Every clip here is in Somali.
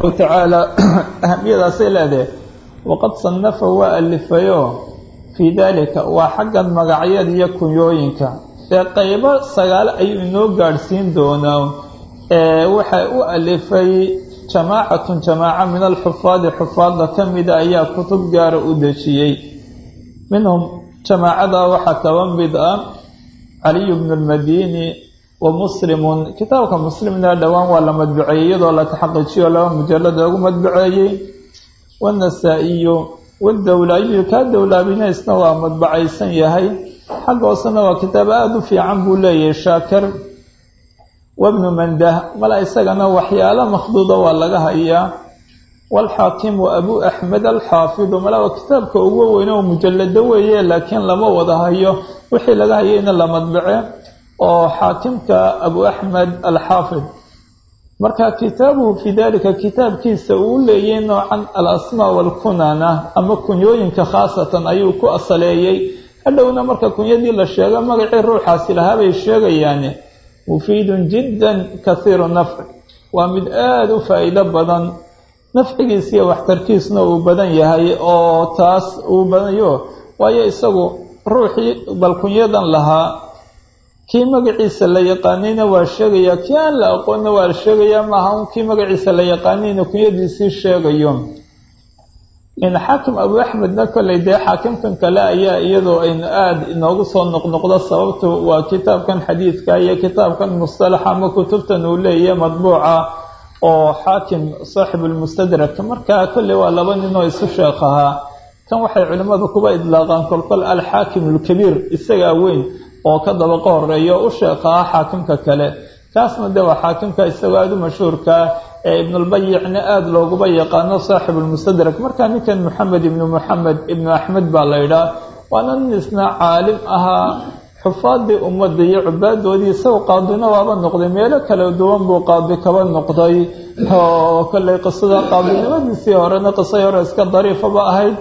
tacaala ahamiyadaasay leedahay waqad sanafa waa alifayo fii daalika waa xaggan magacyada iyo kunyooyinka ee qaybo sagaale ayuu inoo gaadhsiin doonaa waxay u alifay jamaacatun jamaaca min alxufaadi xufaadda ka mida ayaa kutub gaara u dejiyey minhum jamaacada waxaa kaba mid ah caliyu bnu lmadini wa muslimun kitaabka muslimna dhowaan waa la madbuceeyey iyadoo la taxaqiijiyo laba mujalad loogu madbuceeyey waannasaa-iyu wadowlaabiyu kaa dowlaabinaysna waa madbacaysan yahay xagga hoosena waa kitaab aada u fiican buu leeyahay shaakir wabnu mandah mala isagana waxyaalo makhduuda waa laga hayaa waalxaakimu abu axmed alxaafidu mala waa kitaabka ugu weyne oo mujalado weeye laakiin lama wada hayo wixii laga hayayna la madbace oo xaakimka abu axmed alxaafid marka kitaabuhu fii dalika kitaabkiisa uu leeyay noocan alasmaa walkunana ama kunyooyinka khaasatan ayuu ku asaleeyey hadhowna marka kunyadii la sheego magacii ruuxaasi lahaabay sheegayaane mufiidun jiddan kahiiru nafci waa mid aada u faa-iido badan nafcigiis iyo waxtarkiisna uu badan yahay oo taas uu badayo waayo isagu ruuxii bal kunyadan lahaa kii magaciisa la yaqaanayna waa sheegaya kii aan la aqoonna waa sheegayaa maaha un kii magaciisa la yaqaanayna kunyadiisii sheegayo in xaakim abu axmedna kolley dee xaakimkan kale ayaa iyadoo aynu aada inoogu soo noqnoqdo sababtu waa kitaabkan xadiidka iyo kitaabkan mustalaxa ama kutubtan uu leeyahay madbuuca oo xaakim saaxibulmustadrak marka kolley waa laba ninoo isu sheekh ahaa kan waxay culimmadu kuba idlaaqaan kolkol alxaakim alkabiir isagaa weyn oo ka dabaqo horeeyo u sheekh ahaa xaakimka kale kaasna dee waa xaakimka isagoo aada u mashhuurkaa ee ibnulbayicna aada looguba yaqaano saaxibulmustadrak marka ninkan moxamed ibnu moxamed ibnu axmed baa la ydhaah waana nin isna caalim ahaa xufaadii ummadda iyo cubaadoodii isagoo qaadina waaba noqday meelo kala duwan buu qaadi kaba noqday oo kolley qisada qaadinimadiisii horena qisay hore iska dariifaba ahayd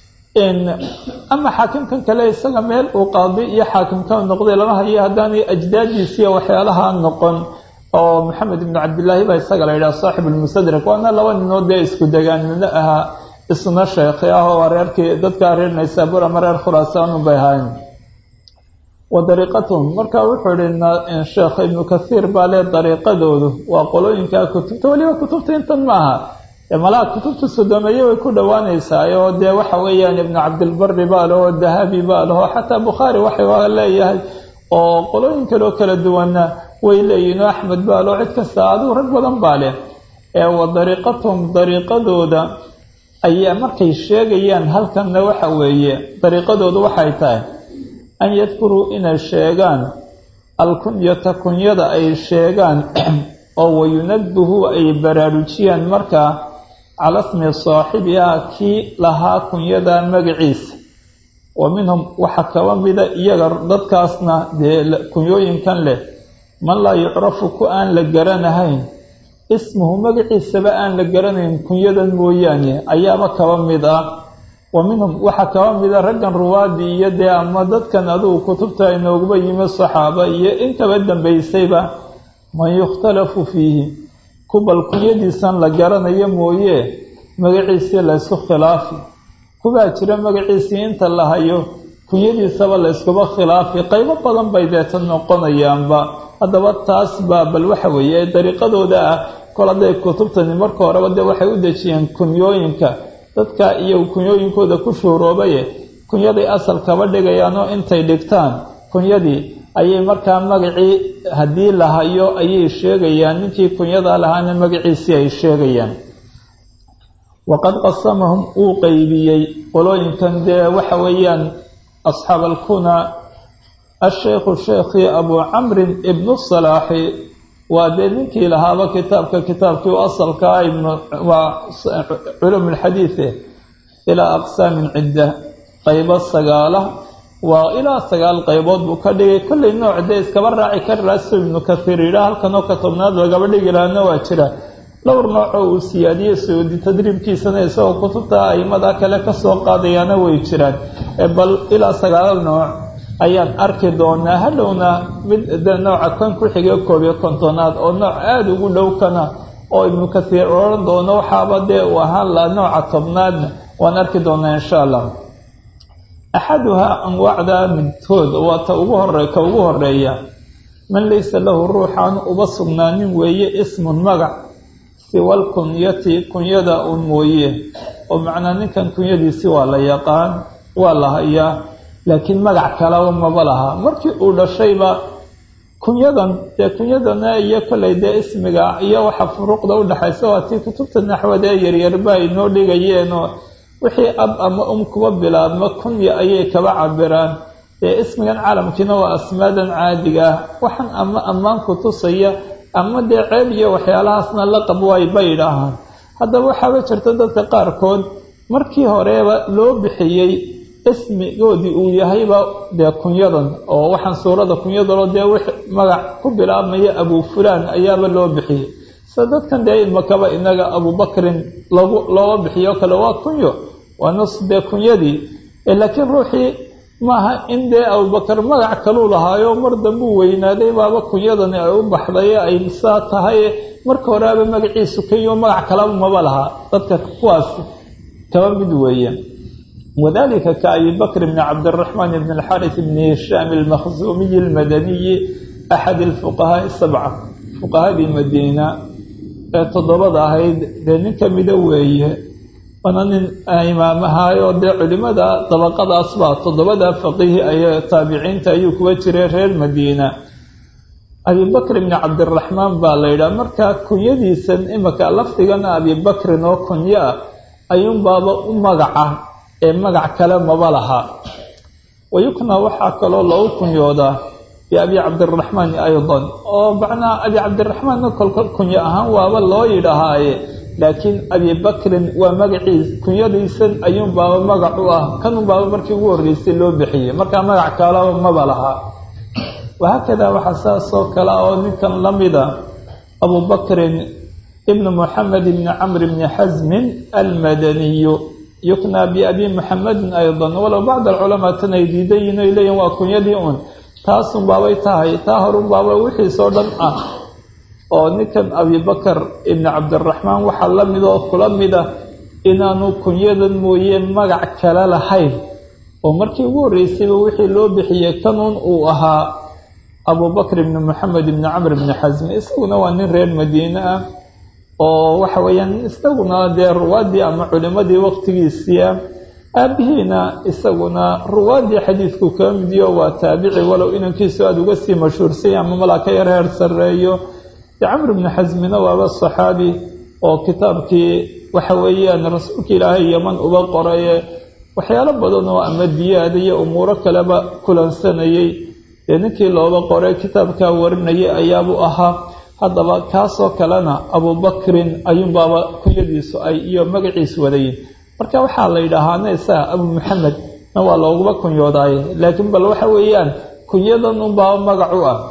ama xaakimkan kale isaga meel uu qaadi iyo xaakimka noqday lama hayo haddaanay ajdaadiisiiyo waxyaalaha noqon oo maxamed ibnu cabdillaahi baa isaga la yidhaha saaxib almustadrak waana laba ninoo dee isku degaanino ahaa isna sheekhi ah oo reerkii dadkaa reer naysaabuur ama reer khuraasaan bay ahayn wa dariiqatuhum marka wuxuu ihi sheekh ibnu kathiir baa lee dariiqadoodu waa qolooyinkaa kutubta weliba kutubta intan maaha malaha kutubta sodomeeye way ku dhowaanaysaa oo dee waxa weeyaan ibnu cabdilbari baa leho dahabi baa leho xataa bukhaari waxa leeyahay oo qolooyin kaleo kala duwanna way leeyihin oo axmed baa leho cid kasta adigu rag badan baa leh ee wa dariiqatuhum dariiqadooda ayaa markay sheegayaan halkanna waxa weeye dariiqadoodu waxay tahay an yadkuruu inay sheegaan alkunyata kunyada ay sheegaan oo wayunabbihuu ay baraarujiyaan markaa cala smi saaxibihaa kii lahaa kunyada magaciisa wa minhum waxaa kaba mida iyaga dadkaasna dee kunyooyinkan leh man laa yucrafu ku aan la garanahayn ismuhu magaciisaba aan la garanayn kunyadan mooyaane ayaaba kaba mid ah wa minhum waxaa kaba mida raggan ruwaadii iyo dee ama dadkan adugu kutubta inooguba yimi saxaaba iyo inkaba dambaysayba man yukhtalafu fiihi kubal kunyadiisan la garanayo mooye magaciisii laysku khilaafi kubaa jira magaciisii inta la hayo kunyadiisaba layskuba khilaafi qaybo badan bay deeta noqonayaanba haddaba taas baa bal waxa weeye ee dariiqadooda ah kol hadday kutubtani marka horeba dee waxay u dejiyeen kunyooyinka dadka iyo kunyooyinkooda ku shuuroobaye kunyaday asal kaba dhigayaanoo intay dhigtaan kunyadii ayay markaa magacii haddii la hayo ayay sheegayaan ninkii kunyadaa lahaana magaciisii ay sheegayaan waqad qasamahum uu qeybiyey qolooyinkan dee waxa weeyaan asxaab alkuna asheykhu sheekhii abuu camrin ibnu salaaxi waa dee ninkii lahaaba kitaabka kitaabkii u asalkaa waa culum alxadiide ilaa aqsaamin cidda qaybo sagaala waa ilaa sagaal qaybood buu ka dhigay kollay nooc dee iskaba raaci karaasu ibnu kathiir yidhaah halkanoo ka tobnaad lagaba dhigi lahaana waa jira dhowr noocoo uu siyaadiyey saudi tadriibkiisana isagoo kutubta aimada kale kasoo qaadayaana way jiraan bal ilaa sagaal nooc ayaan arki doonaa hadhowna mid de nooca kan ku xigay koob iyo kontonaad oo nooc aada ugu dhow kana oo ibnu kathiir odhan doono waxaaba dee uu ahaan laha nooca tobnaadna waan arki doonaa insha allah axaduhaa anwaacda midkood waa ta ugu hore ka ugu horeeya man laysa lahu ruuxaan uba sugnaanin weeye ismun magac siwal kunyati kunyada un mooye oo macnaa ninkan kunyadiisi waa la yaqaan waa la hayaa laakiin magac kalaba maba laha markii uu dhashayba kunyadan dee kunyadana iyo kollay dee ismiga iyo waxa furuuqda udhexaysa waa tii kutubta naxwada ee yaryarba ay noo dhigayeenoo wixii ab ama um kuba bilaabma kunya ayay kaba cabiraan dee ismigan caalamkiina waa asmaadan caadiga ah waxaan ama ammaan ku tusaya ama dee ceeb iyo waxyaalahaasna laqab waay ba yidhaahaan haddaba waxaaba jirta dadka qaarkood markii horeeba loo bixiyey ismigoodii uu yahayba dee kunyadan oo waxaan suurada kunyadalo dee wix magac ku bilaabmaya abu fulaan ayaaba loo bixiyey sida dadkan dee imakaba inaga abubakrin lagu looga bixiyo kale waa kunyo waa nus dee kunyadii laakiin ruuxii maaha in dee abubakar magac kaluu lahaayo mar dambuu weynaaday baaba kunyadani ay u baxday ay saa tahay marka horeaba magaciisu kayo magac kalaba maba lahaa dadka kuwaas kaba mid weeye wadalika ka abi bakr bni cabdiraxmaan bn alxaris bni hishaam almakhzuumiyi almadaniyi axad alfuqahaai sabca fuqahadii madiina ee toddobada ahayd dee nin kamida weeye waana nin imaamahaayo dee culimada dabaqadaas baa toddobada faqihi ay taabiciinta ayuu kuwa jiray reer madiina abibakr bni cabdiraxmaan baa la yidhaha marka kunyadiisan imika lafdigana abibakrin oo kunyo ah ayuunbaaba u magaca ee magac kale maba laha wayukna waxaa kaloo loogu kunyoodaa biabi cabdiraxmaan aydan oo macnaha abi cabdiraxmaanna kolkol kunyo ahaan waaba loo yidhahaaye laakiin abibakrin waa magaciis kunyadiisan ayuunbaaba magac u ah kanunbaaba markii ugu horreysay loo bixiyey markaa magac kalaba maba lahaa wahaakadaa waxaa saas oo kale oo ninkan la mida abubakrin ibnu moxamed ibni camr bni xasmin almadaniyu yuknaa biabi muxamedin aydan walow bacd alculamaa tan ay diidan yihin ay leeyihin waa kunyadii un taasun baabay tahay taa horun baaba wixiisoo dhan ah oo ninkan abibakar ibni cabdiraxmaan waxaa la mid oo kula mida inaanu kunyadan mooye magac kale lahayn oo markii ugu horreysayba wixii loo bixiyey kanuun uu ahaa abubakr ibni moxamed ibni camr ibni xasmi isaguna waa nin reer madiine ah oo waxa weeyaan isaguna dee ruwaadii ama culimadii waqtigiisiia aabihiina isaguna ruwaadii xadiidku kaa midiyo waa taabici walow inankiisu aada uga sii mashhuursay ama malaa ka yar heer sarreeyo dee camr ibni xasmina waaba saxaabi oo kitaabkii waxa weeyaan rasuulka ilaahay yaman uba qoraye waxyaalo badan oo ama diyaada iyo umuuro kaleba kulansanayay dee ninkii looba qoray kitaabkaa warinayay ayaabuu ahaa haddaba kaasoo kalena abubakrin ayuunbaaba kunyadiisu ay iyo magaciisu wadayin marka waxaa la yidhaahaana isaga abu maxamed na waa looguba kunyoodaaye laakiin bal waxa weeyaan kunyadan unbaaba magac u ah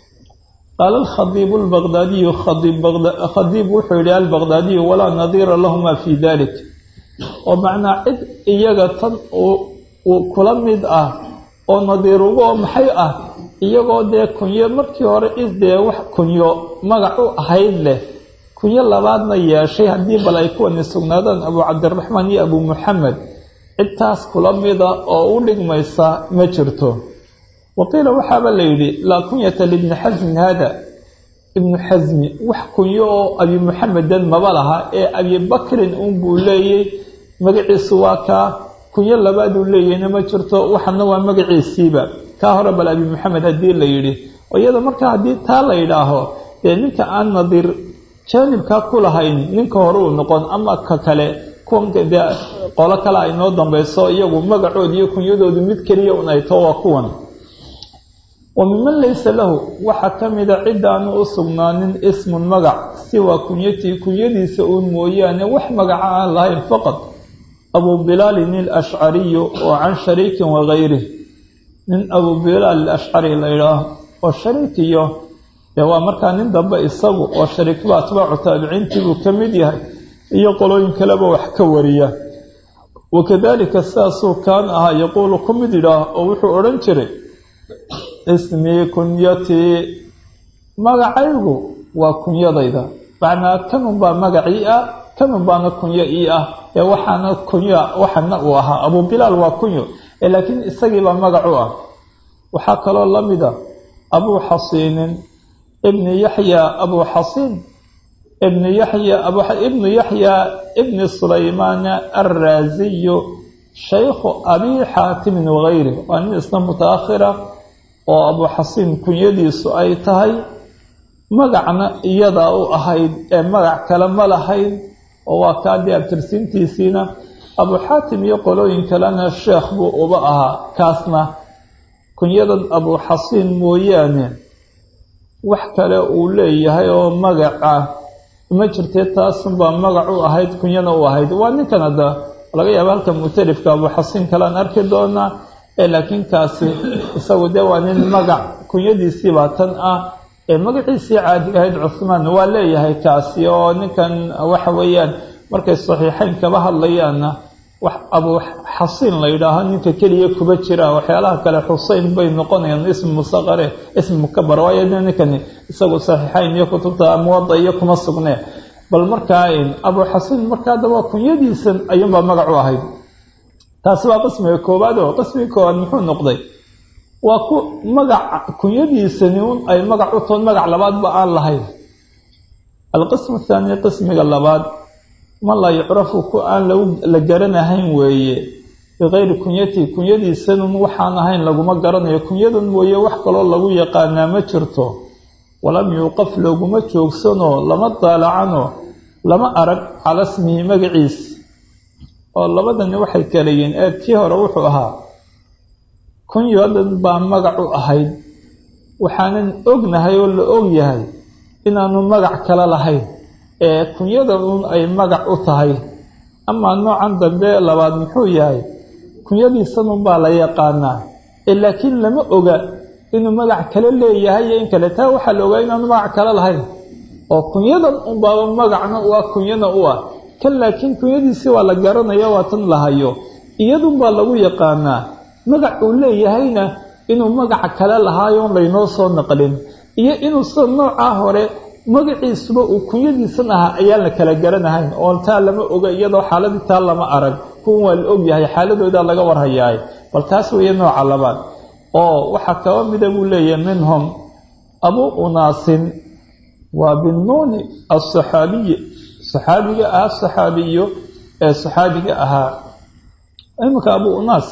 qaala alkhadiibu albaqdaadiyu khadiib wuxuu yihi albaqdaadiyu walaa nadiira lahuma fi dalik oo macnaa cid iyaga tan uu kula mid ah oo nadiir ugo maxay ah iyagoo dee kunyo markii hore isdee wax kunyo magac u ahayd leh kunyo labaadna yeeshay haddii bal ay kuwani sugnaadaan abu cabdiraxmaan iyo abu muxamed cidtaas kula mida oo u dhigmaysa ma jirto waqiila waxaaba la yidhi laa kunyata libni xasmin haada ibnu xasmi wax kunyo oo abi muxamedan maba laha ee abibakrin unbuu leeyey magaciisu waa kaa kunyo labaaduu leeyahna ma jirto waxana waa magaciisiiba kaa hore bal abi maxamed haddii la yidhi oo iyada markaa haddii taa la yidhaaho dee ninka aan nadiir jaanibkaa ku lahayn ninka hore uu noqon ama ka kale kuwan dee qolo kale ay noo dambayso iyagu magacood iyo kunyadoodu mid keliya un ay too waa kuwan wa miman laysa lahu waxaa ka mida cidaanu u sugnaanin ismun magac siwaa kunyatii kunyadiisa uun mooyaane wax magaca aan lahayn faqad abu bilaalin alashcariyu oo can shariikin wagayrih nin abu bilaal alashcari la yidhaaho oo shariikiyo dee waa markaa nin dambe isagu oo shariikba atbaacu taabiciintiibuu ka mid yahay iyo qolooyin kaleba wax ka wariya wakadalika sidaasuu kaan ahaa yaquulu ku mid yidhaah oo wuxuu odhan jiray ismii kunyatii magacaygu waa kunyadayda macnaa kanun baa magacii ah kanun baana kunyo ii ah ee waxaana kunyo waxana uu ahaa abu bilaal waa kunyo ee laakiin isagiibaa magac u ah waxaa kaloo la mida abuu xasiinin ibni yaxya abuu xasiin ibnu yaxya ibnu yaxya ibni sulaymaana alraasiyu shaykhu abi xaatimin wagayri waa nin isna mutaakhira oo abuu xasiin kunyadiisu ay tahay magacna iyadaa u ahayd ee magac kale ma lahayd oo waa kaadii abtirsiintiisiina abuu xaatim iyo qolooyin kalena sheekh buu uba ahaa kaasna kunyadan abuu xasiin mooyaane wax kale uu leeyahay oo magaca ma jirtee taasunbaa magac u ahayd kunyana u ahayd waa ninkan hadda laga yaaba halka mutalifka abuu xasiin kalean arki doonaa ee laakiin kaasi isagu dee waa nin magac kunyadiisiibaa tan ah ee magaciisii caadi ahayd cuhmaan waa leeyahay kaasi oo ninkan waxa weeyaan markay saxiixayn kaba hadlayaanna wax abuu xasiin la yidhaaho ninka keliya kuba jira waxyaalaha kale xuseyn bay noqonayaan ismi musaqare ismi mukabar waayo ninkani isagu saxiixayn iyo kutubta muwada iyo kuma sugne bal markaa abuu xasiin markaa daba kunyadiisan ayuunbaa magac u ahayd taasi waa qismiga koowaad oo qismiga koowaad muxuu noqday waa ku magac kunyadiisani un ay magac u toon magac labaadba aan lahayn alqismu athaani qismiga labaad ma laa yucrafu ku aan la garanahayn weeye bikayri kunyati kunyadiisanun waxaan ahayn laguma garanayo kunyadan mooye wax kaloo lagu yaqaanaa ma jirto walam yuuqaf looguma joogsanoo lama daalacanoo lama arag cala smihi magaciis oo labadani waxay kala yihiin ee kii hore wuxuu ahaa kunyadan baa magac u ahayd waxaanan ognahay oo la og yahay inaanu magac kale lahayn ee kunyadan un ay magac u tahay amaa noocan dambe labaad muxuu yahay kunyadiisanun baa la yaqaanaa ee laakiin lama oga inuu magac kale leeyahay iyo in kale taa waxaa la ogaa inaanu magac kale lahayn oo kunyadan unbaaba magacna u ah kunyana u ah kan laakiin kunyadiisii waa la garanaya waa tan lahayo iyadunbaa lagu yaqaanaa magac uu leeyahayna inuu magaca kale lahaayoon laynoo soo naqlin iyo inuu sida noocaa hore magaciisuba uu kunyadiisan ahaa ayaan la kala garanahayn oo taa lama oga iyadoo xaaladii taa lama arag kuwan waa la ogyahay xaaladoodaa laga warhayaay bal taas weeye nooca labaad oo waxaa kaba mida buu leeyahay minhum abuu unaasin waa binnuuni asaxaabiyi saxaabiga ahaa saxaabiyo ee saxaabiga ahaa iminka abuu unaas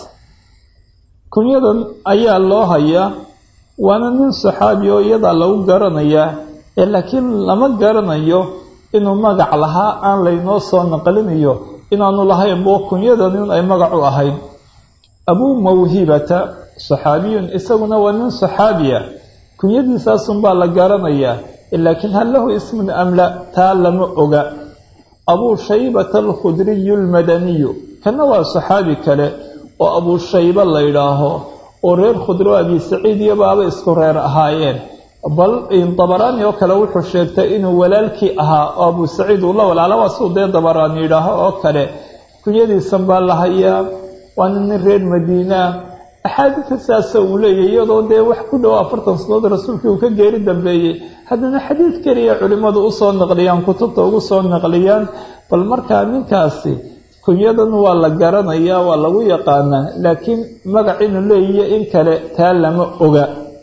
kunyadan ayaa loo hayaa waana nin saxaabi oo iyadaa lagu garanayaa ee laakiin lama garanayo inuu magac lahaa aan laynoo soo naqlinayo inaanu lahayn boo kunyadan in ay magac u ahayd abuu mawhibata saxaabiyun isaguna waa nin saxaabiya kunyadiisaasunbaa la garanayaa laakiin hal lahu ismun amla taa lama oga abuu shaybata alkhudriyu almadaniyu kana waa saxaabi kale oo abuu shayba la yidhaaho oo reer khudro abi saciid iyo baaba isku reer ahaayeen bal dabaraani oo kale wuxuu sheegtay inuu walaalkii ahaa oo abuu saciid uu la walaala waa siduu dee dabaraani yidhaaho oo kale kunyadiisan baa la hayaa waana nin reer madiinaa axaadiida saasa uu leeyahy iyadoo dee wax ku dhow afartan sanadood rasuulkii uu ka geeri dambeeyey haddana xadiid keliya culimmadu usoo naqliyaan kutubta ugu soo naqliyaan bal markaa ninkaasi kunyadan waa la garanayaa waa lagu yaqaanaa laakiin magac inuu leeyiyo in kale taa lama oga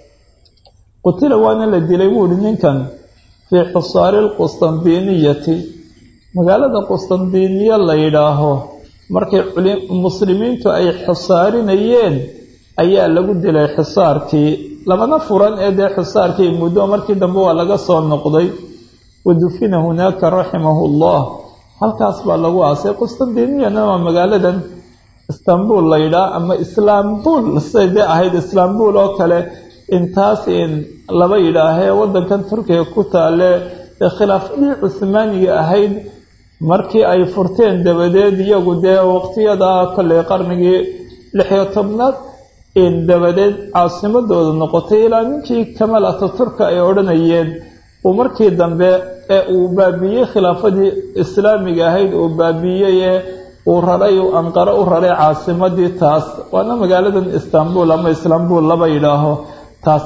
qutila waana la dilay buuhi ninkan fii xusaari lqustandiiniyati magaalada qustandiiniya la yidhaaho markay muslimiintu ay xusaarinayeen ayaa lagu dilay xisaarkii lamana furan ee dee xisaarkii muddo markii dambe waa laga soo noqday wa dufina hunaaka raximahu llah halkaas baa lagu aasay qustandiniyana waa magaaladan istanbul la yidhaah ama islaambul siday dee ahayd islaambul oo kale intaas in laba yidhaahee waddankan turkiga ku taale ee khilaafadii cuhmaaniga ahayd markii ay furteen dabadeed iyagu dee waqtiyada kolley qarnigii lixiyo tobnaad in dabadeed caasimadooda noqotay ilaa ninkii kamal ataturka ay odhanayeen uu markii dambe ee uu baabiiyey khilaafadii islaamiga ahayd uu baabiiyey ee uu raray uu anqaro u raray caasimadii taas waana magaaladan istanbul ama islaambul laba yidhaaho taas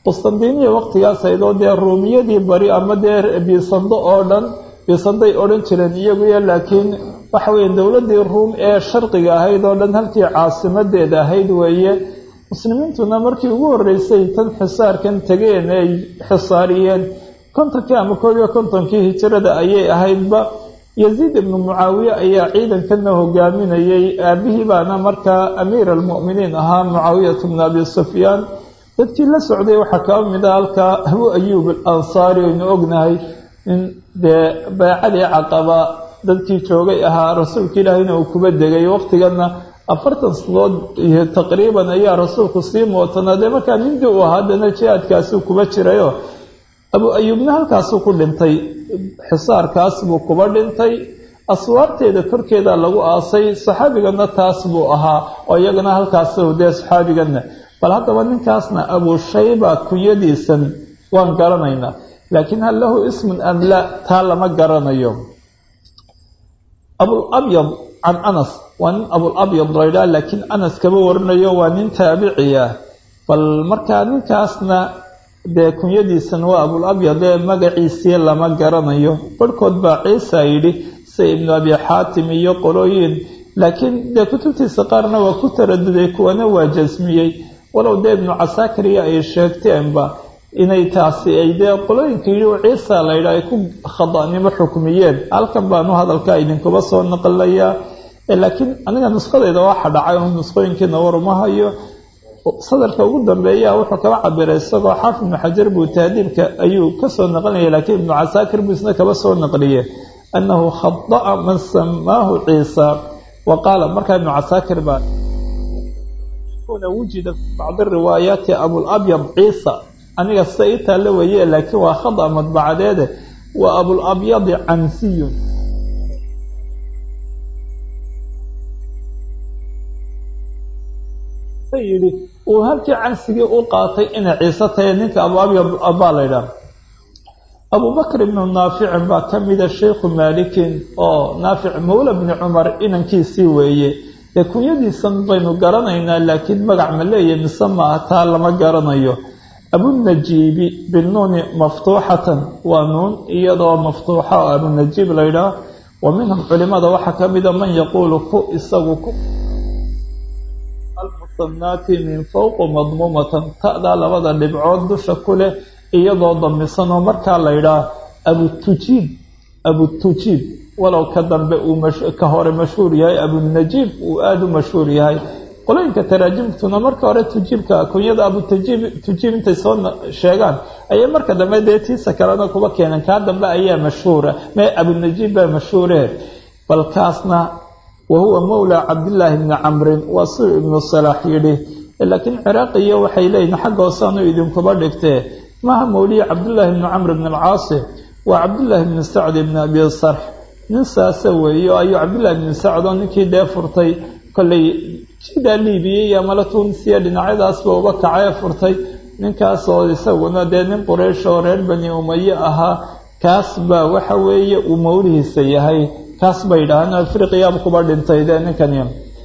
qustandiniya waqtigaas aydoo dee ruumiyadii bari ama dee biisando oo dhan biisanday odhan jireen iyaguya laakiin waxa weeye dowladdii ruum ee sharqiga ahayd oo dhan halkii caasimadeeda ahayd weeye muslimiintuna markii ugu horreysay tan xisaarkan tegeen ay xisaariyeen kontonkii ama koob iyo kontonkii hijirada ayay ahaydba yaziid ibnu mucaawiye ayaa ciidankana hogaaminayay aabihii baana markaa amiir almu'miniin ahaa mucaawiyatu bnu abi sufyaan dadkii la socday waxaa kaba mid a halkaa abu ayuub alansaari aynu ognahay in dee beecadii caqaba dadkii joogay ahaa rasuulka ilaahayna uu kuba degay waqtigana afartan sanadood iyo taqriiban ayaa rasuulku sii mootanaa dee markaa nindii uu ahaa haddana jihaadkaasuu kuba jirayo abu ayuubna halkaasuu ku dhintay xisaarkaas buu kuba dhintay aswaarteeda korkeeda lagu aasay saxaabigana taas buu ahaa oo iyagana halkaas dee saxaabigana bal haddaba ninkaasna abu shayba kunyadiisan waan garanaynaa laakiin hal lahu ismun am la taa lama garanayo abulabyad can anas waa nin abulabyad laydhaa laakiin anas kama warinayo waa nin taabiciya bal markaa ninkaasna dee kunyadiisan waa abulabyad ee magaciisii lama garanayo barhkood baa ciisa yidhi sida ibnu abi xaatim iyo qolooyin laakiin dee kutubtiisa qaarna waa ku taraduday kuwana waa jasmiyey walow dee ibnu casaakariya ay sheegteenba inay taasi ay dee qolooyinka yidhi oo ciisa laydhaa ay ku khada'nimo xukmiyeen halkan baanu hadalka idinkuba soo naqlayaa laakiin aniga nusqadeyda waxa dhacay oo nusqooyinkiina waruma hayo sadarka ugu dambeeya wuxuu kaba cabiray isagoo xaafid ibnu xajar buu tahdiibka ayuu kasoo naqlinaya laakiin ibnu casaakir buu isna kaba soo naqliye annahu khada'a man samaahu ciisa wa qaala markaa ibnu casaakir baa wujida fi bacdi riwaayaati abulabyad ciisa aniga sida ii taalla weeye laakiin waa khada madbacadeede waa abulabyadi cansiyun yidhi uu halkii cansigii u qaatay inay ciise tahay ninka abuabyad baa laydhaha abubakr ibnu naaficin baa ka mida sheikhu maalikin oo naafic mawla bni cumar inankiisii weeye dee kunyadiisan baynu garanaynaa laakiin magac ma leeyahy mise maaha taa lama garanayo abunajiibi binuuni maftuuxatan waa nuun iyadoo maftuuxa oo abunajiib laydhaah wa minhum culimada waxaa ka mida man yaquulu ku isagu ku almusanaati min fowqi madmuumatan ta'daa labada dhibcood dusha ku leh iyadoo damisan oo markaa laydhaah abutujiib abutujiib walow ka dambe uu ka hore mashhuur yahay abunajiib uu aada u mashhuur yahay qolooyinka taraajimtuna marka hore tujiibka kunyada abutajiib tujiib intay soo sheegaan ayay marka dambe dee tiisa kalena kuba keeneen kaa dambe ayaa mashhuura mee abunajiib baa mashhuure balkaasna wa huwa mawla cabdillaahi bni camrin waa suu ibnu salaax yidhi laakiin ciraaqiyo waxay leeyihin xagga hoosaanu idinkuba dhigtee maha mawliya cabdullaahi bni camr bni alcaasi waa cabdullaahi bni sacd ibni abi sarx nin saasa weeye oo ayuu cabdullahi bni sacd oo ninkii dee furtay kollay jidaa liibiya iyo amala tunisiya dhinacyadaasba uba kacee furtay ninkaas oo isaguna dee nin quraysh oo reer bani umaye ahaa kaas baa waxa weeye uu mawlihiisa yahay kaas bay yidhaahaan afriqiyaaba kuba dhintay dee ninkani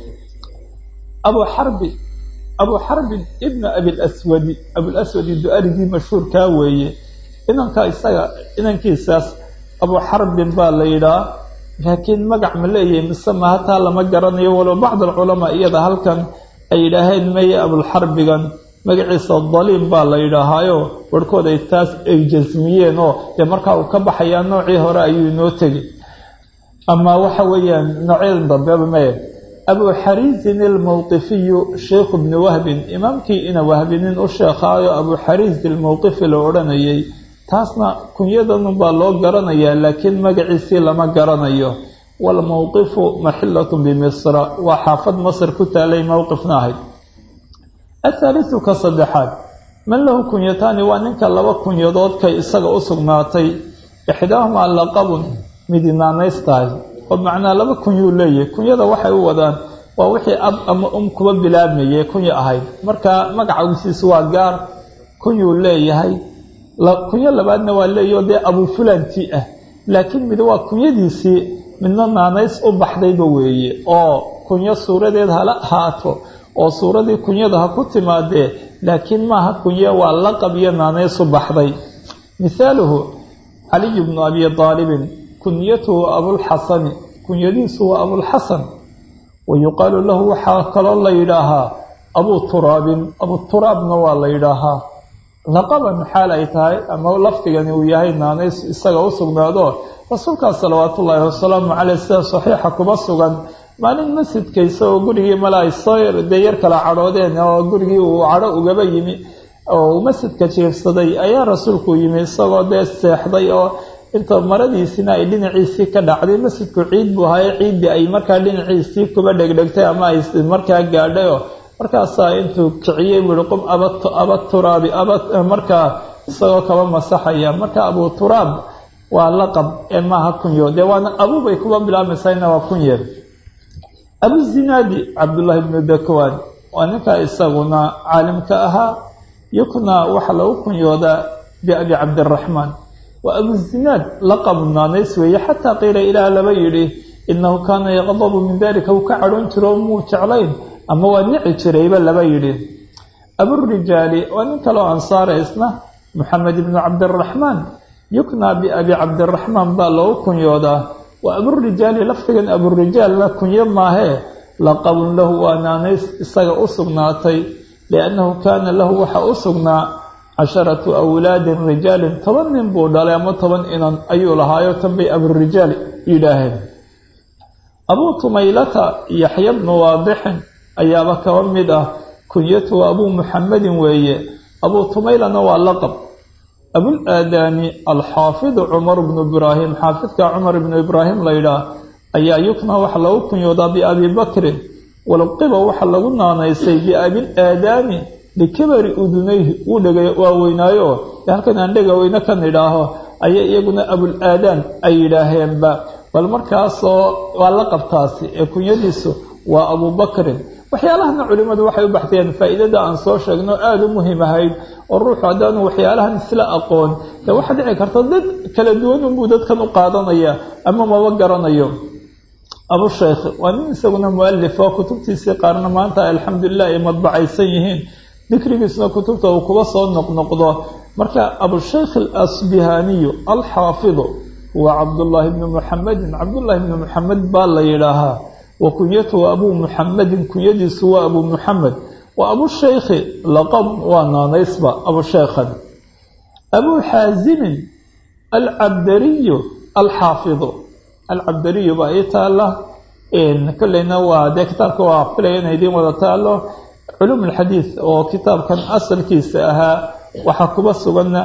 abu xarbi abu xarbin ibna abilaswadi abulaswadi du-arigii mashhuurkaa weeye inanka isaga inankiisaas abu xarbin baa la yidhaha laakiin magac ma leeyahay mise ma hataa lama garanayo walow bacd alculamaa iyada halkan ay yidhaaheen meye abulxarbigan magaciisa daliim baa la yidhaahaayo warhkood ay taas ay jasmiyeen oo dee markaa uu ka baxayaa noocii hore ayuu inoo tegi ama waxa weeyaan noocyadan dambeba meye abu xariisin almawqifiyu sheikhu bni wahbin imaamkii ina wahbinin u sheekhaayo abu xariis ilmawqifi la odhanayay taasna kunyadanun baa loo garanayaa laakiin magaciisii lama garanayo walmawqifu maxilatu bimisra waa xaafad masr ku taalay mowqifna ahayd athaalisu ka saddexaad man lahu kunyataani waa ninka laba kunyadoodkay isaga u sugnaatay ixdaahumaa laqabun midinaanays tahay oo macnaa laba kunyuu leeyahay kunyada waxay u wadaan waa wixii ab ama um kuba bilaabmayay kunya ahayd marka magacagiisiisu waa gaar kunyuu leeyahay kunyo labaadna waa leeyaho dee abu fulanti ah laakiin mid waa kunyadiisii midna naanays u baxdayba weeye oo kunyo suuradeed hala haato oo suuradii kunyada ha ku timaadee laakiin maaha kunye waa laqab iyo naanaysu baxday mihaaluhu caliy bnu abi aalibin kunyatuhu abulxasani kunyadiisu waa abulxasan wa yuqaalu lahu waxaa kaloo la yidhaahaa abuu turaabin abuturaabna waa la yidhaahaa laqaban xaal ay tahay ama lafdigani uu yahay naanays isaga u sugnaado rasuulkaas salawaatu ullaahi wasalaamu caleyh sida saxiixa kuma sugan maalin masjidkaysa oo gurigii mala ay soo dee yar kala cadhoodeen oo gurigii uu cadho ugaba yimi oo uu masjidka jiifsaday ayaa rasuulku yimi isagoo dee seexday oo inta maradiisina ay dhinaciisii ka dhacday masjidku ciid buu haye ciiddii ay markaa dhinaciisii kuba dhegdhegtay ama ay markaa gaadhayo markaasaa intuu kiciyey buuhi qum aba turaabi markaa isagoo kaba masaxaya marka abuu turaab waa laqab ee maaha kunyo dee waana abuubay kuba bilaabmaysayna waa kunye abuzinaadi cabdullaahi bnu dakwaan waa ninkaa isaguna caalimka ahaa yukna waxaa lagu kunyoodaa biabi cabdiraxmaan waa abuzinaad laqabu naanays weeye xataa qiila ilaah laba yidhi inahu kaana yaqdabu min dalika uu ka cadhoon jiro o muu jeclayn ama waa nici jirayba laba yidhi aburijaali waa nin kaleo ansaara isna moxamed ibnu cabdiraxmaan yuknaa biabi cabdiraxmaan baa loogu kunyoodaa waa aburijaali lafdigan aburijaalna kunyo maahee laqabun lahu waa naanays isaga u sugnaatay liannahu kaana lahu waxaa u sugnaa casharatu awlaadin rijaalin toban nin buu dhalay ama toban inan ayuu lahaayo tan bay aburijaal yidhaaheen abuu tumaylata yaxya bnu waadixin ayaaba kaba mid ah kunyatuhu abuu muxamedin weeye abuu tumaylana waa laqab abul aadaani alxaafidu cumar bnu ibraahim xaafidka cumar ibnu ibraahim laydhaah ayaa yukna waxa lagu kunyoodaa biabi bakrin walqiba waxa lagu naanaysay biabil aadaani likabari udunayhi uu dhega waaweynaayo halkan aan dhega weyne kan idhaaho ayay iyaguna abul aadaan ay yidhaaheenba bal markaasoo waa laqabtaasi ee kunyadiisu waa abubakrin waxyaalahana culimmadu waxay u baxteen faa'iidada aan soo sheegno aada u muhiim ahayd oo ruuxu haddaanu waxyaalahan isla aqoon dee waxaa dhici karta dad kala duwan unbuu dadkan u qaadanaya ama maba garanayo abusheykh waa nin isaguna mualif oo kutubtiisii qaarna maanta alxamdulilah ay madbacaysan yihiin dikrigiisna kutubta uu kuga soo noqnoqdo marka abusheykh alasbihaniyu alxaafidu waa cabdullaahi bni muxamedin cabdullaahi bni muxamed baa la yidhaahaa wa kunyatuhu abuu muxamedin kunyadiisu waa abuu muxamed wa abusheykhi laqab waa naanaysba abusheykhan abuu xaasimin alcabdariyu alxaafidu alcabdariyu baa ii taala kolleyna waa dee kitaabka waa filaya ina idiin wada taalo culuum alxadiid oo kitaabkan asalkiisa ahaa waxaa kuba suganna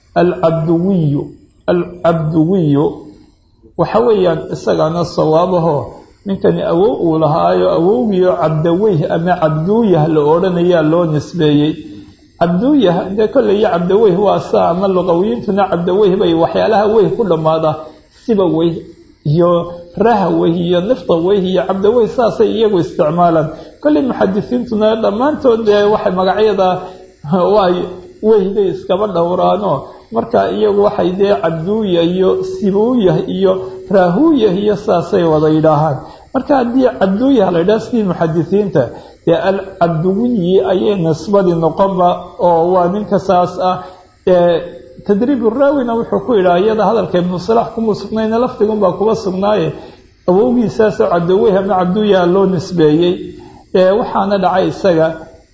alcabduwiyu alcabduwiyu waxa weeyaan isagaana sawaabaho ninkani awow uu lahaayo awowgiio cabdaweyh ama cabduuyah la odhanayaa loo nisbeeyey cabduuyah dee kolley iyo cabdaweyh waa saa ama luqawiyiintuna cabdaweyh bay waxyaalaha weyh ku dhammaada siba weyh iyo raha weyh iyo nifta weyh iyo cabdaweyh saasay iyagu isticmaalaan kolley muxadisiintuna dhammaantood dee waxay magacyada waay weyhday iskaba dhowraano marka iyagu waxay dee cabduuyah iyo sibuuyah iyo raahuyah iyo saasay wada yidhaahaan marka haddii cabduuyah la ydhaha sidii muxadisiinta dee alcabduwiyi ayay nisbadii noqonba oo waa ninka saas ah tadriib raawina wuxuu ku yidhaha iyada hadalka ibnu salaax kuma sugnayna lafdigunbaa kuba sugnaaye awowgiisaasoo cabdaweyh ama cabduuyah loo nisbeeyey waxaana dhacay isaga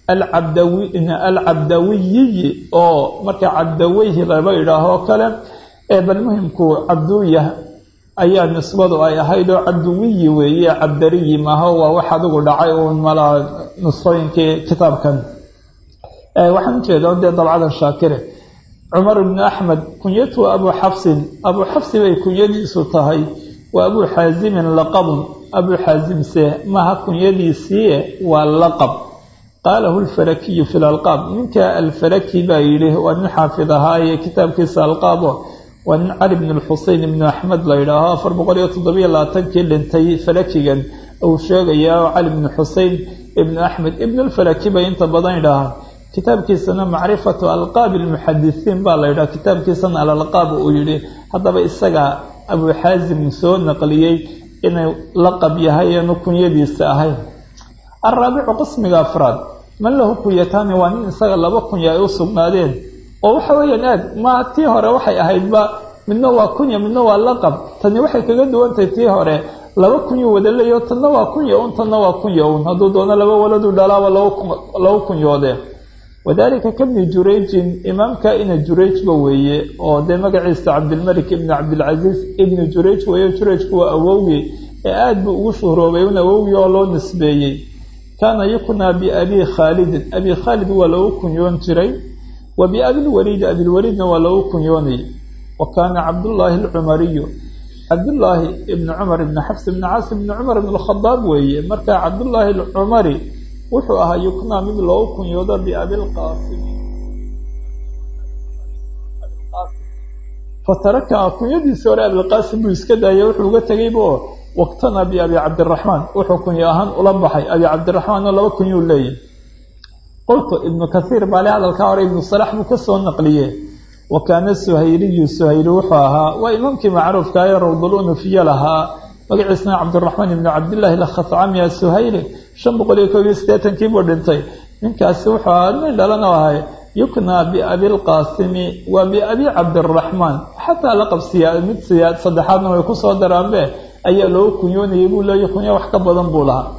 alcabdawiyiyi oo marka cabdaweyhi laba idhaahoo kale bal muhimku cabduuyah ayaa nisbadu ay ahayd oo cabduwiyi weeye cabdariyi maaho waa wax adigu dhacay uun malaa nusqooyinkii kitaabkan waxaan ujeeda dee dabcadan shaakire cumar ibnu axmed kunyatuhu abuu xafsin abuu xafsi bay kunyadiisu tahay waa abuu xaasimin laqabun abuu xaasimse maha kunyadiisii waa laqab qaalahu alfarakiyu fi lalqaab ninka alfaraki baa yidhi waa nin xaafid ahaaye kitaabkiisa alqaabo waa nin cali bn lxusein ibnu axmed la yidhaaho afar boqol iyo toddobiyo labaatankii dhintay farakigan uu sheegayaa oo cali bnu xusein ibnu axmed ibnulfaraki bay inta badan yidhaahaan kitaabkiisana macrifatu alqaabi lmuxadisiin baa la yidhaha kitaabkiisana alalqaab uu yidhi haddaba isaga abuu xaasim soo naqliyey inay laqab yahay eenu kunyadiisa ahayn alraabicu qismiga afraad man lahu kunyataani waa nin isaga laba kunya ay u sugnaadeen oo waxa weeyaan aad ma tii hore waxay ahaydba midna waa kunya midna waa laqab tani waxay kaga duwantahay tii hore laba kunyo wada leeyo tanna waa kunya un tanna waa kunya un hadduu doono laba waladu dhalaaba lagu kunyoode wadalika kabni jurayjin imaamka ina jurayjba weeye oo dee magaciisa cabdilmalik ibni cabdilcasiis ibni jurayj weeye jurayjku waa awowgii ee aada buu ugu shuhroobay un awowgii oo loo nisbeeyey kaana yuknaa biabii khaalidin abii khaalid waa lagu kunyoon jiray wa biabilwaliidi abilwaliidna waa lagu kunyoonayay wa kaana cabdullaahi alcumariyu cabdullaahi ibni cumar ibni xafs ibni caas ibni cumar ibn alkhadaab weeye marka cabdullaahi alcumari wuxuu ahaa yuknaa mid loogu kunyoodo biabilqaasimi fataraka kunyadiisii hore abilqaasim buu iska daayay wuxuu uga tegayba oo waqtana biabi cabdiraxmaan wuxuu kunyo ahaan ula baxay abi cabdiraxmaan oo laba kunyuu leeyahy qoltu ibnu kathiir baale hadalkaa hore ibnu salax buu kasoo naqliye wa kaana suhayliyu suhayli wuxuu ahaa waa imaamkii macruufka ee rawdul unufiye lahaa magaciisna cabdiraxmaan ibnu cabdillaahi lakhatcami asuhayli shan boqol iyo koob iyo siddeetankii buu dhintay ninkaasi wuxuu ahaa nin dhalana ahay yuknaa biabilqaasimi waa biabi cabdiraxmaan xataa laqab siyaa mid siyaa saddexaadna way kusoo daraanbe ayaa loogu kunyoonayay buu leeya kunyo wax ka badan buu lahaa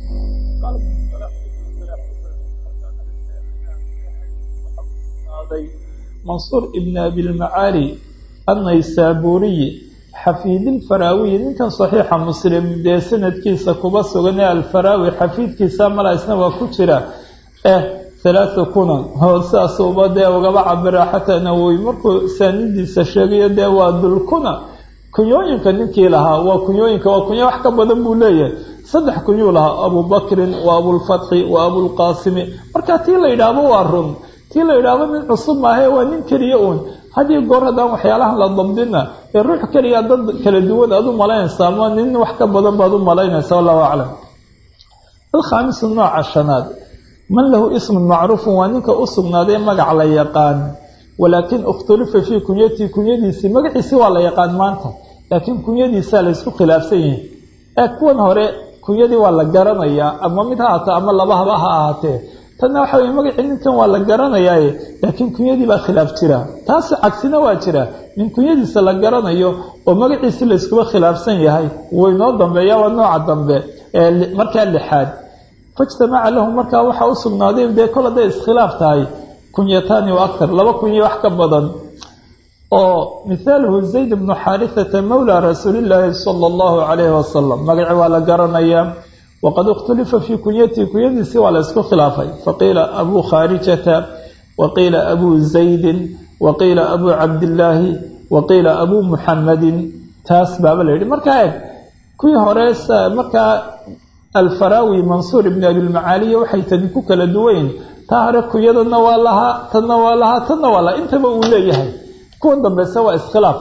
mansuur ibn abilmacaali annaysaabuuriyi xafiidilfaraawiyi ninkan saxiixa muslim dee sanadkiisa kuba sugan ee alfaraawi xafiidkiisa mala isna waa ku jira eh halaatha kunan oo sidaasuuba dee ugaba cabira xataa nawowi markuu saanidiisa sheegayo dee waa dulkuna kunyooyinka ninkii lahaa waa kunyooyinka waa kunyo wax ka badan buu leeyahay saddex kunyuu lahaa abubakrin wa abulfatxi wa abulqaasimi marka tii la yidhaahdo waa run tii la yidhaahdo nin cusub maahae waa nin keliya uun hadiyo goor haddaan waxyaalahan la dabdina ee ruux keliya dad kala duwan aad u malaynaysaa ama nin wax ka badan baad u malaynaysa wallahu aclam alkhaamisu nooca shanaad man lahu ismun macruufun waa ninka u sugnaaday magac la yaqaan walaakin ikhtulifa fii kunyatii kunyadiisii magaciisii waa la yaqaan maanta laakiin kunyadiisaa laysku khilaafsan yihin ee kuwan hore kunyadii waa la garanayaa ama mid ha ahaatee ama laba haba ha ahaatee tanna waxa weye magacii ninkan waa la garanayaaye laakiin kunyadii baa khilaaf jira taas cagsina waa jira nin kunyadiisa la garanayo oo magaciisi layskuba khilaafsan yahay wuu inoo dambeeya waa nooca dambe ee markaa lixaad faijtamaca lahu markaa waxaa u sugnaaday dee kol hadday iskhilaaf tahay kunyataani wa aktar laba kunyo wax ka badan oo mithaaluhu zayd bnu xaarithata mawla rasuulillaahi sala allahu calayhi wasalam magaci waa la garanayaa waqad ikhtulifa fii kunyatii kunyadiisii waa la isku khilaafay faqiila abuu khaarijata waqiila abuu zaydin waqiila abuu cabdillaahi waqiila abuu muxamadin taas baaba la yidhi markaa eeg kuwii hore markaa alfaraawi mansuur ibni abilmacaaliya waxay tani ku kala duwayn taa hore kunyadana waa lahaa tanna waa lahaa tanna waa lahaa intaba uu leeyahay kuwan dambeyse waa iskhilaaf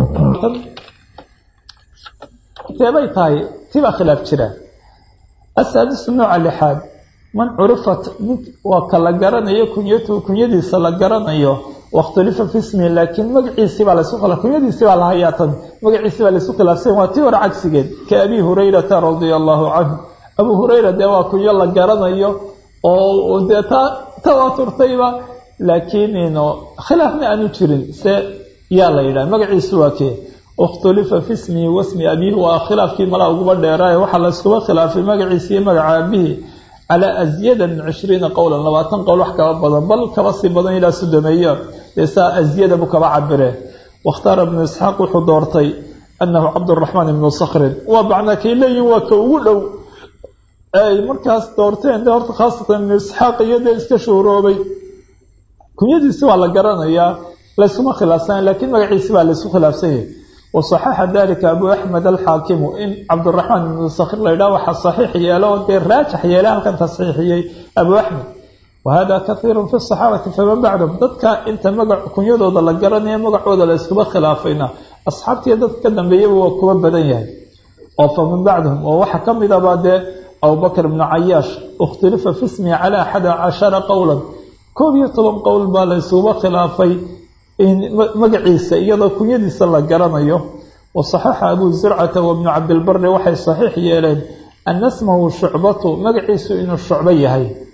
culimateebay tahay tibaa khilaaf jira asaadisu nooca lixaad man curifat nin waa ka la garanayo kunyatu kunyadiisa la garanayo wakhtulifa fi ismihi laakiin magaciisii baa laysu khilaf kunyadiisii baa la hayaa tan magaciisii baa laysu khilaafsan waa tii hore cagsigeed ka abi hurayrata radia allahu canhu abuu hurayra dee waa kunyo la garanayo oo dee taa tawaaturtayba laakiin khilaafna aanu jirin se yaa la yidhaha magaciisu waa kee ikhtulifa fi ismihi wasmi abiihi waa khilaafkii malaa uguba dheeraaye waxaa layskuba khilaafay magaciisi iyo magaca aabihii calaa asyada min cishriina qowlan labaatan qowl wax kaba badan bal kaba sii badan ilaa sodomeeyo dee saa asyada buu kaba cabire wakhtaara ibnu isxaaq wuxuu doortay anahu cabduraxmaan ibnu sakrin waa macnaa kay leeyihin waa ka ugu dhow ay markaas doorteen de horta khaasatan ibnu isxaaq iyo dee iska shuuroobay kunyadiisi waa la garanayaa laysuma khilaafsana laakiin magaciisi baa laysu khilaafsanyay wasaxaxa dalika abu axmed alxaakimu in cabdiraxmaan ibnu sakir la ydhaha waxaa saxiix yeelo oo dee raajix yeele halkan tasxiixiyey abu axmed wahada kahiiru fi saxaabati faman bacdahum dadka inta magac kunyadooda la garanaya magacooda la iskuba khilaafayna asxaabtiiyo dadka ka dambeeyaba waa kuba badan yahay oo faman bacdahum oo waxaa ka mid abaa dee abubakr ibnu cayaash ikhtulifa fi ismihi cala axada cashara qowlan koob iyo toban qowl baa la isuba khilaafay magaciisa iyadoo kunyadiisa la garanayo wasaxaxa abuu zurcata wabnu cabdilbari waxay saxiix yeeleen ana smahu shucbatu magaciisu inuu shucbo yahay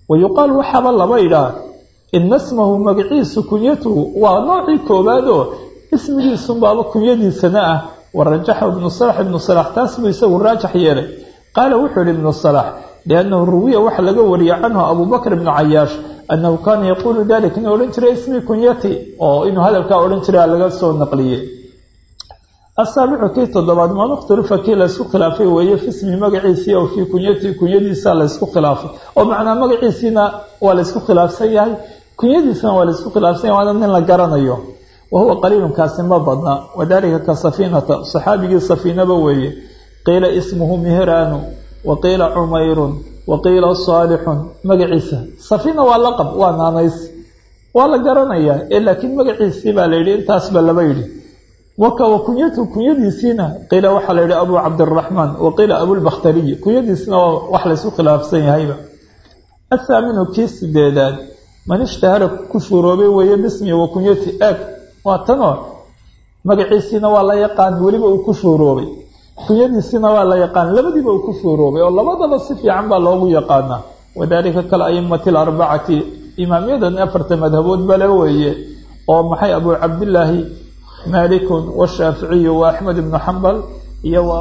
wa yuqaal waxaaba laba idhaa ina smahu magaciisu kunyatuhu waa noocii koowaad oo ismigiisunbaaba kunyadiisana ah warajaxa ibnu salax ibnu salax taas buu isagu raajax yeelay qaala wuxuu yihi ibnu salax liannahu ruwiya waxa laga wariyey canhu abubakr ibnu cayaash annahu kaana yaquulu dalik inuu odhan jiray ismi kunyati oo inuu hadalkaa odhan jiray laga soo naqliyey asaabicu kii toddobaad man ikhtulifa kii laysku khilaafay weeye fismi magaciisii oo fii kunyatii kunyadiisa laysku khilaafay oo macnaa magaciisiina waa laysku khilaafsan yahay kunyadiisana waa laysku khilaafsan yahay waana nin la garanayo wa huwa qaliilunkaasi ma badna wadalika ka safiinata saxaabigii safiinaba weeye qiila ismuhu mihraanu wa qiila cumayrun wa qiila saalixun magaciisa safiina waa laqab waa naanays waa la garanayaa ee laakiin magaciisii baa la yidhi intaas baa laba yidhi waka wa kunyatu kunyadiisiina qiila waxaa la yidhi abu cabdiraxmaan wa qiila abulbakhtariyi kunyadiisina waa wax laysku khilaafsan yahayba athaaminu kii sideedaad man ishtahara ku shuuroobay weeye bismi wa kunyati eeg waa tanoo magaciisiina waa la yaqaan weliba uu ku shuuroobay kunyadiisiina waa la yaqaan labadiiba uu ku shuuroobay oo labadaba si fiican baa loogu yaqaanaa wadalika kal aimati alarbacati imaamyadan afarta madhabood bale weeye oo maxay abu cabdillaahi malikun washaaficiyu wa axmed ibnu xambal iyo wa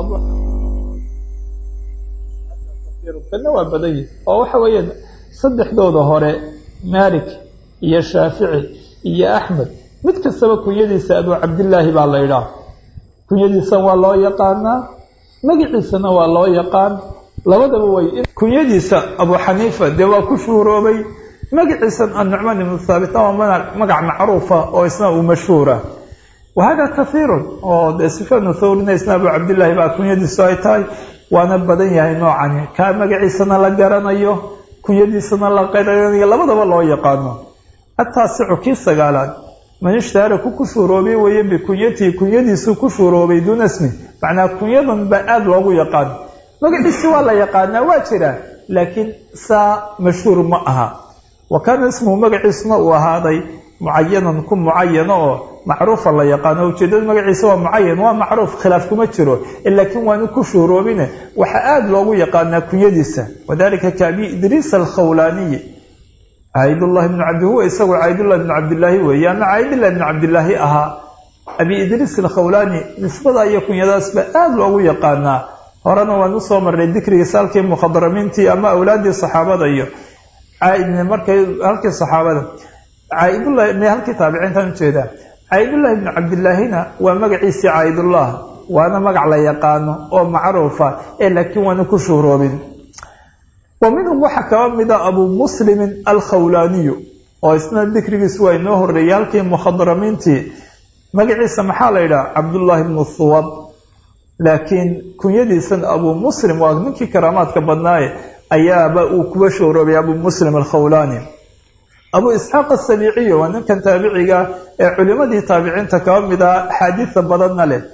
kana waa badan yihi oo waxa weeye saddexdooda hore malik iyo shaafici iyo axmed mid kastaba kunyadiisa abu cabdillaahi baa la idhaah kunyadiisa waa loo yaqaanaa magaciisana waa loo yaqaan labadaba way kunyadiisa abu xaniifa dee waa ku shuuroobay magaciisa annucmaan ibnu thaabit waa magac macruufa oo isna uu mashhuura wahada kaiirun oo dee sufyaan thawrina isna abu cabdillaahi baa kunyadiisu ay tahay waana badan yahay noocani kaa magaciisana la garanayo kunyadiisana la qaranayo labadaba loo yaqaano ataasicu kii sagaalaad man ishtahara ku ku shuuroobay weeye bikunyatihi kunyadiisu ku shuuroobay duuna smi macnaa kunyadan baa aada loogu yaqaan magaciisi waa la yaqaanaa waa jiraa laakiin saa mashhuur ma aha wa kaana ismuhu magaciisuna uu ahaaday mucayanan ku mucayano oo macruufa la yaqaano ujeedada magaciisa waa mucayan waa macruuf khilaaf kuma jiro laakiin waanu ku shuuroobine waxaa aada loogu yaqaanaa kunyadiisa wadalika ka abi idriis alkhawlaaniyi caydullah ibnu cabdi huwa isagu caydullah ibnu cabdillaahi weeye ama caydillah ibnu cabdillaahi ahaa abi idriis alkhawlaani nisbada iyo kunyadaasba aada loogu yaqaanaa horena waan usoo marnay dikrigiisa halkii mukhadramiintii ama awlaadii saxaabada iyo markay halkii saxaabada caaidullah m halkii taabiciintaan ujeedaa caydullah ibnu cabdillaahina waa magaciisii caydullah waana magac la yaqaano oo macruufa ee laakiin waana ku shuhroobin wa minhum waxaa kaba mida abu muslimin alkhawlaaniyu oo isna dikrigiisu waa inoo horeeyay halkii mukhadramiintii magaciisa maxaa la yidhaha cabdullaahi ibnu thuwab laakiin kunyadiisan abu muslim waa ninkii karaamaadka badnaaye ayaaba uu kuba shuhroobay abu muslim alkhawlaani abu isxaaq asabiiciyo waa ninkan taabiciga ee culimadii taabiciinta kaba mid ah axaadiida badanna leh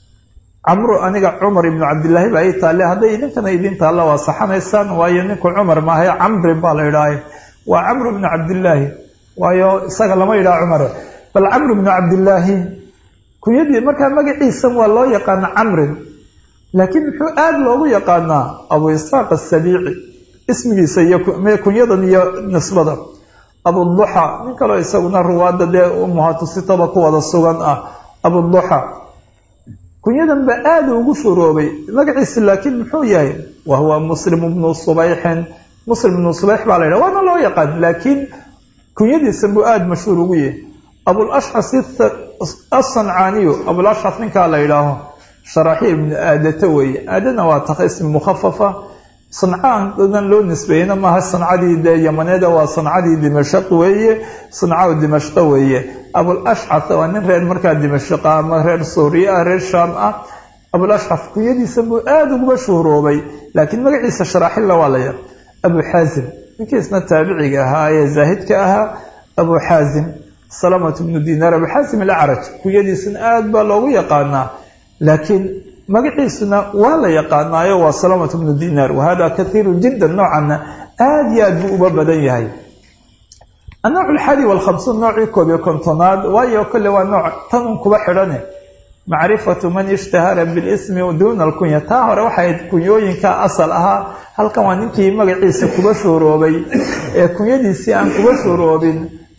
camru aniga cumar ibnu cabdillaahi baa ii taalle hadday idinkana idin taalla waa saxanaysaan waayo ninku cumar maahae camrin baa la idhaahay waa camru ibnu cabdillaahi waayo isaga lama yidhaha cumar bal camru ibnu cabdillaahi kunyadii markaa magaciisan waa loo yaqaana camrin laakiin muxuu aada loogu yaqaanaa abu isxaaq asabiici ismigiisa iyo kunyadan iyo nisbada abuduxa nin kaloo isaguna ruwaada dee umuhatusitaba ku wada sugan ah abuduxa kunyadan baa aada ugu shuroobay magaciisa laakiin muxuu yahay wa huwa muslim bnu subayxin muslim ibnu subayx baa la yidhaha waana loo yaqaan laakiin kunyadiisan buu aada mashhuur ugu yahay abulashxas asancaaniyu abulashxas ninkaa la yidhaaho sharaaxiil ibnu aadata weeye aadana waa taha ismi mukhafafa sancaadan loo nisbeeyena maaha sancadii dee yamaneeda waa sancadii dimashaq weeye sanca dimashqa weeye abulashcas waa nin reer markaa dimashqa ama reer suuriya ah reer shaam ah abulashcas kunyadiisa buu aada uguba shuhroobay laakiin magaciisa sharaaxilla waa la yar abu xaazim ninkiisna taabiciga ahaa ee zaahidka ahaa abu xaazim salamat bnu dinaar abu xaazim alacraj kunyadiisana aada baa loogu yaqaanaa laakiin magaciisuna waa la yaqaanaayo waa salamat bnu dinaar wahada kaiiru jiddan noocana aada iyo aad buu uba badan yahay annooc alxadi walkhamsuun noocii koob iyo kontonaad waayo kolle waa nooc tanun kuba xidhane macrifatu man ishtahara bilismi duuna alkunya taa hore waxay kunyooyinka asal ahaa halkan waa ninkii magaciisa kuba shuuroobay ee kunyadiisii aan kuba shuuroobin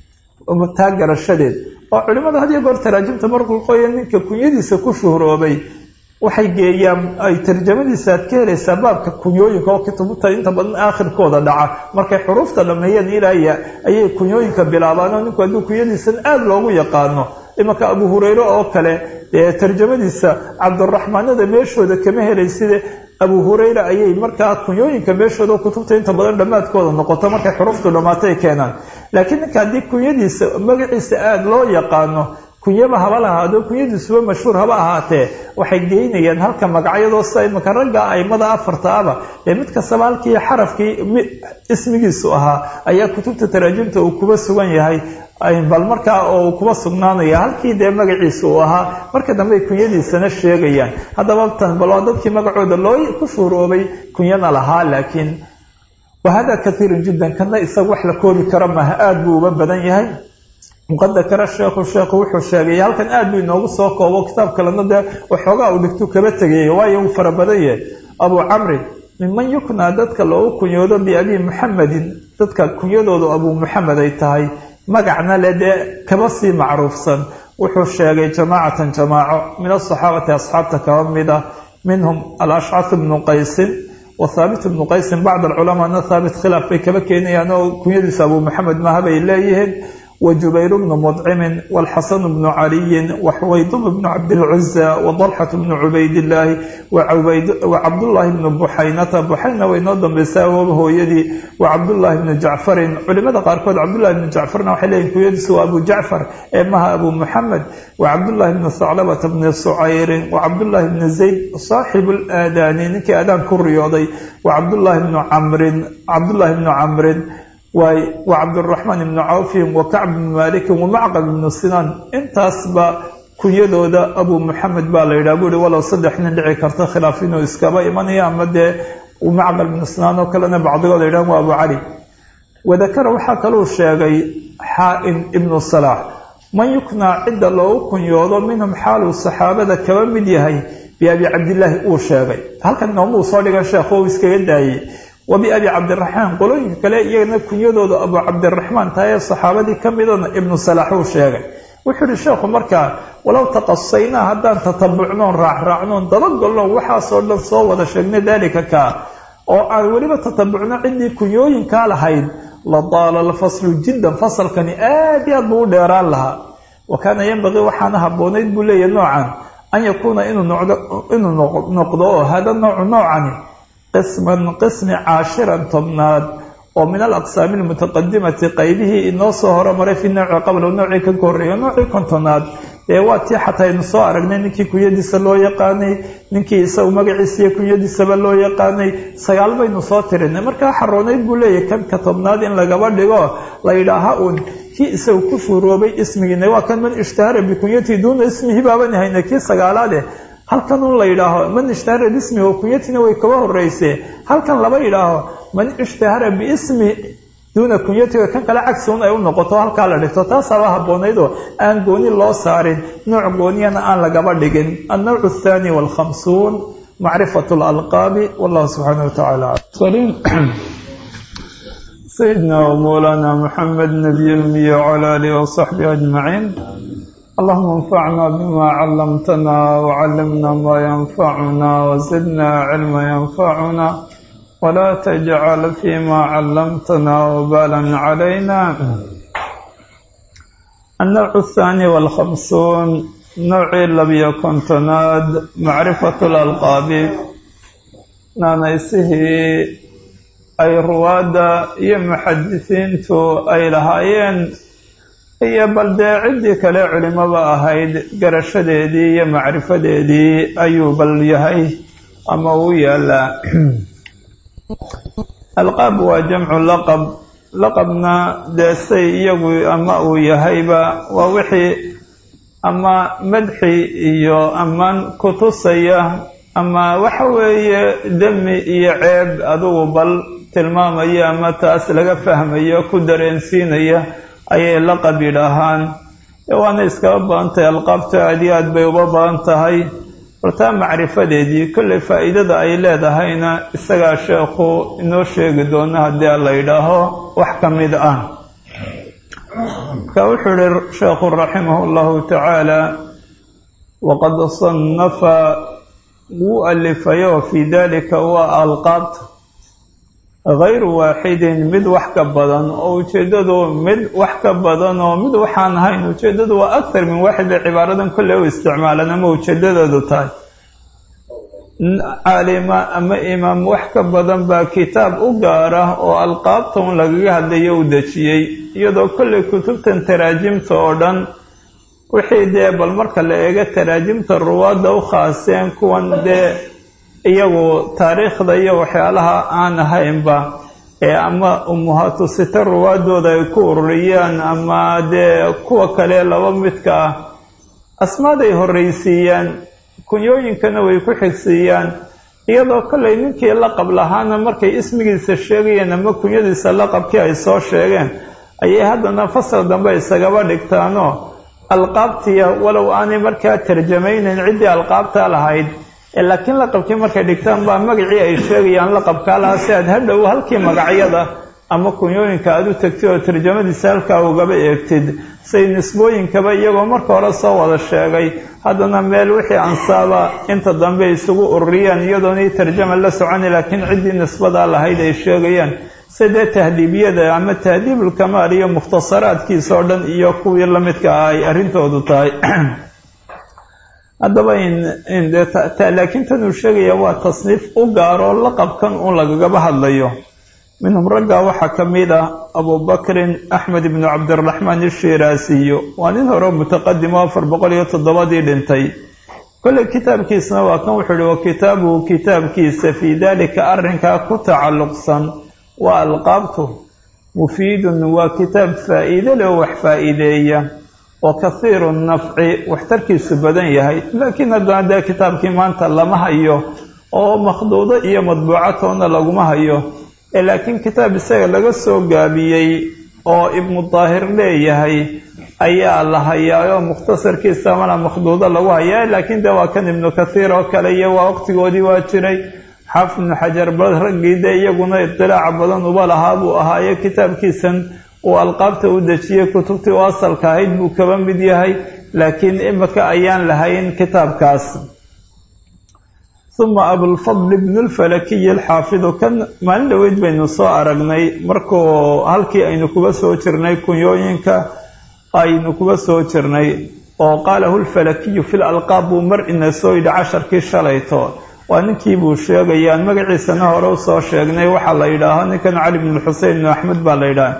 taa garashadeed oo culimada had iyo goor taraajimta markuu qoya ninka kunyadiisa ku shuhroobay waxay geeyaan ay tarjamadiisa aad ka helaysaa baabka kunyooyinka oo kutubta inta badan aakhirkooda dhaca markay xuruufta dhameeyeen ilaaya ayay kunyooyinka bilaabaan oo ninku hadduu kunyadiisan aada loogu yaqaano imanka abu hureyre oo kale dee tarjamadiisa cabduraxmaanada meeshooda kama helayside abu hureyre ayay markaa kunyooyinka meeshooda kutubta inta badan dhammaadkooda noqoto markay xuruuftu dhammaatay keenaan laakiin ninka haddii kunyadiisa magaciisa aada loo yaqaano kunyaba haba lahaado kunyadiisuba mashhuur haba ahaatee waxay geynayaan halka magacyadoo sida imanka ragga aimada afarta aba ee mid kastaba halkii xarafkii ismigiisu ahaa ayaa kutubta taraajimta uu kuba sugan yahay bal markaa oo kuba sugnaanaya halkii dee magaciisa uu ahaa marka dambe ay kunyadiisana sheegayaan haddaba tan bal waa dadkii magacooda loo ku shuuroobay kunyana lahaa laakiin wahada kaiirun jiddan kana isaga wax la koobi karo maaha aada buu uga badan yahay muqad dakara sheekhu sheekhu wuxuu sheegay halkan aada buu inoogu soo koobo kitaab kalena dee waxoogaa uu dhigtu kaba tegayay waayo uu fara badan yahay abuu camrin minman yuknaa dadka loogu kunyoodo biabii muxamedin dadka kunyadoodu abuu muxamed ay tahay magacna le dee kaba sii macruufsan wuxuu sheegay jamaacatan jamaaco min asaxaabati asxaabta kaba mid ah minhum alashcath bnu qaysin wa thaabit bnu qaysin bacd alculamaana thaabit khilaaf bay kaba keenayaan oo kunyadiisa abuu muxamed maaha bay leeyihiin وجبير بن مطعم والحسن بن علي وحويضب بن عبد العزى وضلحة بن عبيد الله وعبيد وعبد الله بن بحينة بحينة وينظم بساوه هو يدي وعبد الله بن جعفر علماء قاركود عبد الله بن جعفر وحلين كويدس وأبو جعفر إمها أبو محمد وعبد الله بن ثعلبة بن صعير وعبد الله بن زيد صاحب الآذان نكي آذان كريوضي وعبد الله بن عمرو عبد الله بن عمرو wacabduraxmaan ibnu cawfin wa kacb bnu malikin wamacqab ibnu sinaan intaasba kunyadooda abuu muxamed baa la yidhaha buuhi walow saddex nin dhici karta khilaaf inuu iskaba imanaya ama dee macqal ibnu sinaan oo kalena bacdigood yidhahan waa abu cali wadakara waxaa kaluu sheegay xaa-in ibnu salaax man yuknaa cidda loogu kunyoodo minhum xaaluu saxaabada kaba mid yahay biabi cabdillaahi uu sheegay halkan noomuu soo dhigan sheekh oo iskaga daayey wabiabi cabdiraxmaan qolooyinka kale iyagana kunyadooda abu cabdiraxmaan tahay ee saxaabadii ka midana ibnu salaax uu sheegay wuxuu ihi sheekhu markaa walow taqasaynaa haddaan tatabucnoon raacraacnoon dabagolnoon waxaasoo dhan soo wada sheegnay daalika kaa oo aan weliba tatabucno ciddii kunyooyinkaa lahayd la daala alfaslu jiddan fasalkani aad iyo aad buu u dheeraan lahaa wa kaana yanbaqii waxaana habboonayd buu leeyahay noocan an yakuuna inuu noqdo oo hada noocu noocani qisman qismi caashiran tobnaad oo min alaqsaami almutaqadimati qaybihii inoo soo horumaray fi nooci qabla noocii ka koreeya noocii kontonaad ee waa tii xataa aynu soo aragnay ninkii kunyadiisa loo yaqaanay ninkii isagu magaciisa iyo kunyadiisaba loo yaqaanay sagaal baynu soo tirinay markaa xaroonayd buu leeyahay kanka tobnaad in lagaba dhigo la yidhaaha uun kii isagu ku shuuroobay ismigiina waa kan man ishtahara bikunyatii duuna ismihi baaban hayna kii sagaalaade halkan un la yidhaaho man ishtahara biismi oo kunyatina way kaba horeyse halkan laba yidhaaho man ishtahara biismi duuna kunyati kan kale cagsi un ay u noqoto halkaa la dhigto taasaaba habboonayd oo aan gooni loo saarin nooc gooniyana aan lagaba dhigin annawc athani walkhamsuun macrifat lalqaabi wallahu subxaana watacaala sayidina wmawlana muxamed nabiy lmiya wcala alihi wasaxbihi ajmaciin اللهم انفعنا بما علمتنا وعلمنا ما ينفعنا وزدنا علما ينفعنا ولا تجعل فيما علمتنا وبالا علينا النوع الثاني والخمسون نوع لم يكن تناد معرفة الألقاب نانيسه أي روادة يا محدثين تو أي لهايين iyo bal dee ciddii kale culimaba ahayd garashadeedii iyo macrifadeedii ayuu bal yahay ama uu yaalaa alqaab waa jamcu laqab laqabna dee say iyagu ama uu yahayba waa wixii ama madxi iyo amaan kutusaya ama waxa weeye demi iyo ceeb adugu bal tilmaamaya ama taas laga fahmayo ku dareensiinaya ayay laqab yidhaahaan waana iskaba badan tahay alqaabta aad iyo aad bay uba badan tahay hortaa macrifadeedii kolley faa'iidada ay leedahayna isagaa sheekhu inoo sheegi doono haddii la yidhaaho wax ka mid ah marka wuxuu yihi sheekhu raximahu llahu tacaala waqad sannafa wuu alifayo fii dalika waa alqaabta hayru waaxidin mid wax ka badan oo ujeeddadu mid wax ka badan oo mid waxaan ahayn ujeeddadu waa akthar min waaxid bay cibaaradan kolley u isticmaalaan ama ujeedadeedu tahay caalima ama imaam wax ka badan baa kitaab u gaara oo alqaabta un lagaga hadlayo u dejiyey iyadoo kolley kutubtan taraajimta oo dhan wixii dee bal marka la eego taraajimta ruwaadda u khaaseen kuwan dee iyagu taariikhda iyo waxyaalaha aan ahaynba ee ama umuhaatu sita ruwaadooda ay ku ururiyaan ama dee kuwa kale laba midka ah asmaaday horreysiiyaan kunyooyinkana way ku xigsiiyaan iyadoo kollay ninkii laqab lahaana markay ismigiisa sheegayeen ama kunyadiisa laqabkii ay soo sheegeen ayay haddana fasal dambe isagaba dhigtaanoo alqaabtiya walow aanay markaa tarjamaynayn ciddii alqaabta lahayd laakiin laqabkii markay dhigtaan baa magacii ay sheegayaan laqabkaa lahaa si aad hadhow halkii magacyada ama kunyooyinka aada u tegtid oo tarjamadiisa halkaa ugaba eegtid say nisbooyinkaba iyagoo marka hore soo wada sheegay haddana meel wixii ansaaba inta dambe isugu ururiyaan iyadoonay tarjama la soconi laakiin ciddii nisbadaa lahayd ay sheegayaan sidee tahdiibiyada ama tahdiibulkamaal iyo mukhtasaraadkiisa oo dhan iyo kuwii lamidka ah ay arrintoodu tahay haddaba laakiin tan uu sheegaya waa tasniif u gaaroo laqabkan un lagagaba hadlayo minhum raggaa waxaa ka mid ah abubakrin axmed ibnu cabdiraxmaan ishiraasiyo waa nin hore mutaqadim oo afar boqol iyo toddobadii dhintay kolley kitaabkiisna waa kan wuxuu ihi wa kitaabuhu kitaabkiisa fii dalika arrinkaa ku tacalluqsan waa alqaabtu mufiidun waa kitaab faa'iide leh oo wax faa'iideeya oo kahiiru nafci waxtarkiisu badan yahay laakiin haddana dee kitaabkii maanta lama hayo oo makhduudo iyo madbuucatoona laguma hayo laakiin kitaab isaga laga soo gaabiyey oo ibnu daahir leeyahay ayaa la hayaa oo mukhtasarkiisa mana makhduudo lagu hayaa laakiin dee waa kan ibnu kathiir oo kale iyo waa waqtigoodii waa jiray xaafid ibnu xajar bal raggii dee iyaguna idilaaca badan uba lahaa buu ahaaye kitaabkiisan uu alqaabta u dejiyey kutubtii u asalka ahayd buu kaba mid yahay laakiin imika ayaan lahayn kitaabkaas uma abulfadl ibnu lfalakiyi alxaafidu kan maalin dhoweyd baynu soo aragnay markuu halkii aynu kuba soo jirnay kunyooyinka aynu kuba soo jirnay oo qaalahu lfalakiyu fi lalqaab buu mar ina soo yidhi casharkii shalayto waa ninkii buu sheegaya aan magaciisana hore usoo sheegnay waxaa la yidhaaho ninkan cali bnu xusein ibnu axmed baa la yidhaha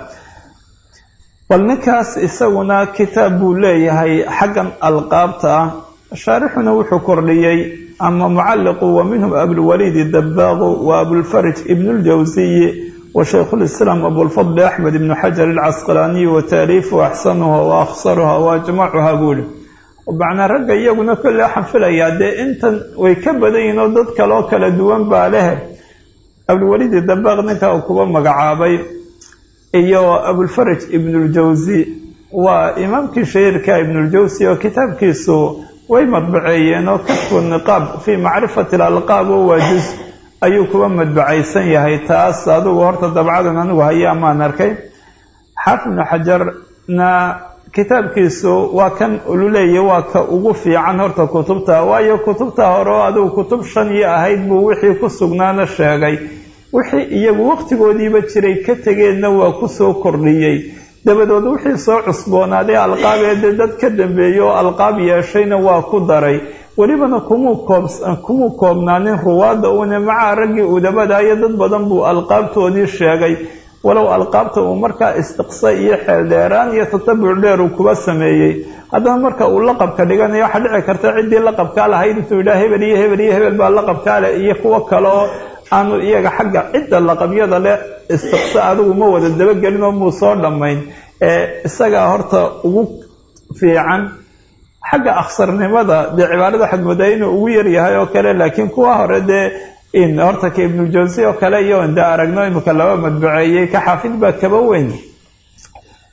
bal ninkaas isaguna kitaab buu leeyahay xaggan alqaabta ah shaarixuna wuxuu kordhiyey ama mucalliqu wa minhum abulwaliidi dabaaqu wa abulfarij ibnu ljawsiyi wa shaykhulislaam abulfadli axmed ibnu xajar alcasqalaaniyi wa taaliifu axsanuha wa akhsaruha wa ajmacuha buu ihi macnaa ragga iyaguna kolle waxaan filayaa dee intan way ka badan yihin oo dad kaloo kala duwan baa leh abulwaliidi dabaaq ninka uu kuba magacaabay iyo abulfaraj ibnuljawsi waa imaamkii shahiirka ibnuljawsi oo kitaabkiisu way madbaceeyeen oo kashfu niqaab fii macrifati alalqaab oo waa juz ayuu kuba madbacaysan yahay taas adigu horta dabcadan anigu haya amaan arkay xaafid ibnu xajarna kitaabkiisu waa kan ululeeya waa ka ugu fiican horta kutubta waayo kutubta hore oo adigu kutub shan iyo ahayd buu wixii ku sugnaana sheegay wixii iyagu waqtigoodiiba jiray ka tegeenna waa kusoo kordhiyey dabadood wixii soo cusboonaaday alqaabeede dad ka dambeeyey oo alqaab yeeshayna waa ku daray welibana kumuu koob kumuu koobnaanin ruwaadda uune macaa raggii udabadaayo dad badan buu alqaabtoodii sheegay walow alqaabta uu markaa istiqsa iyo xeeldheeraan iyo tatabuc dheer uu kuba sameeyey haddana marka uu laqabka dhiganayo waxaa dhici karta ciddii laqabkaa lahayd intuu yidhaha hebel iyo hebel iyo hebel baa laqabkaa leh iyo kuwo kale oo aanu iyaga xagga cidda laqabyada leh istiqsa adigu ma wada dabagelin oo muu soo dhammayn ee isagaa horta ugu fiican xagga akhsarnimada dee cibaarada waxaad moodaa inuu ugu yaryahay oo kale laakiin kuwa hore dee in horta ka ibnuljawsi oo kale iyo inda aragno imika laba madbaceeyey ka xaafid baa kaba weyn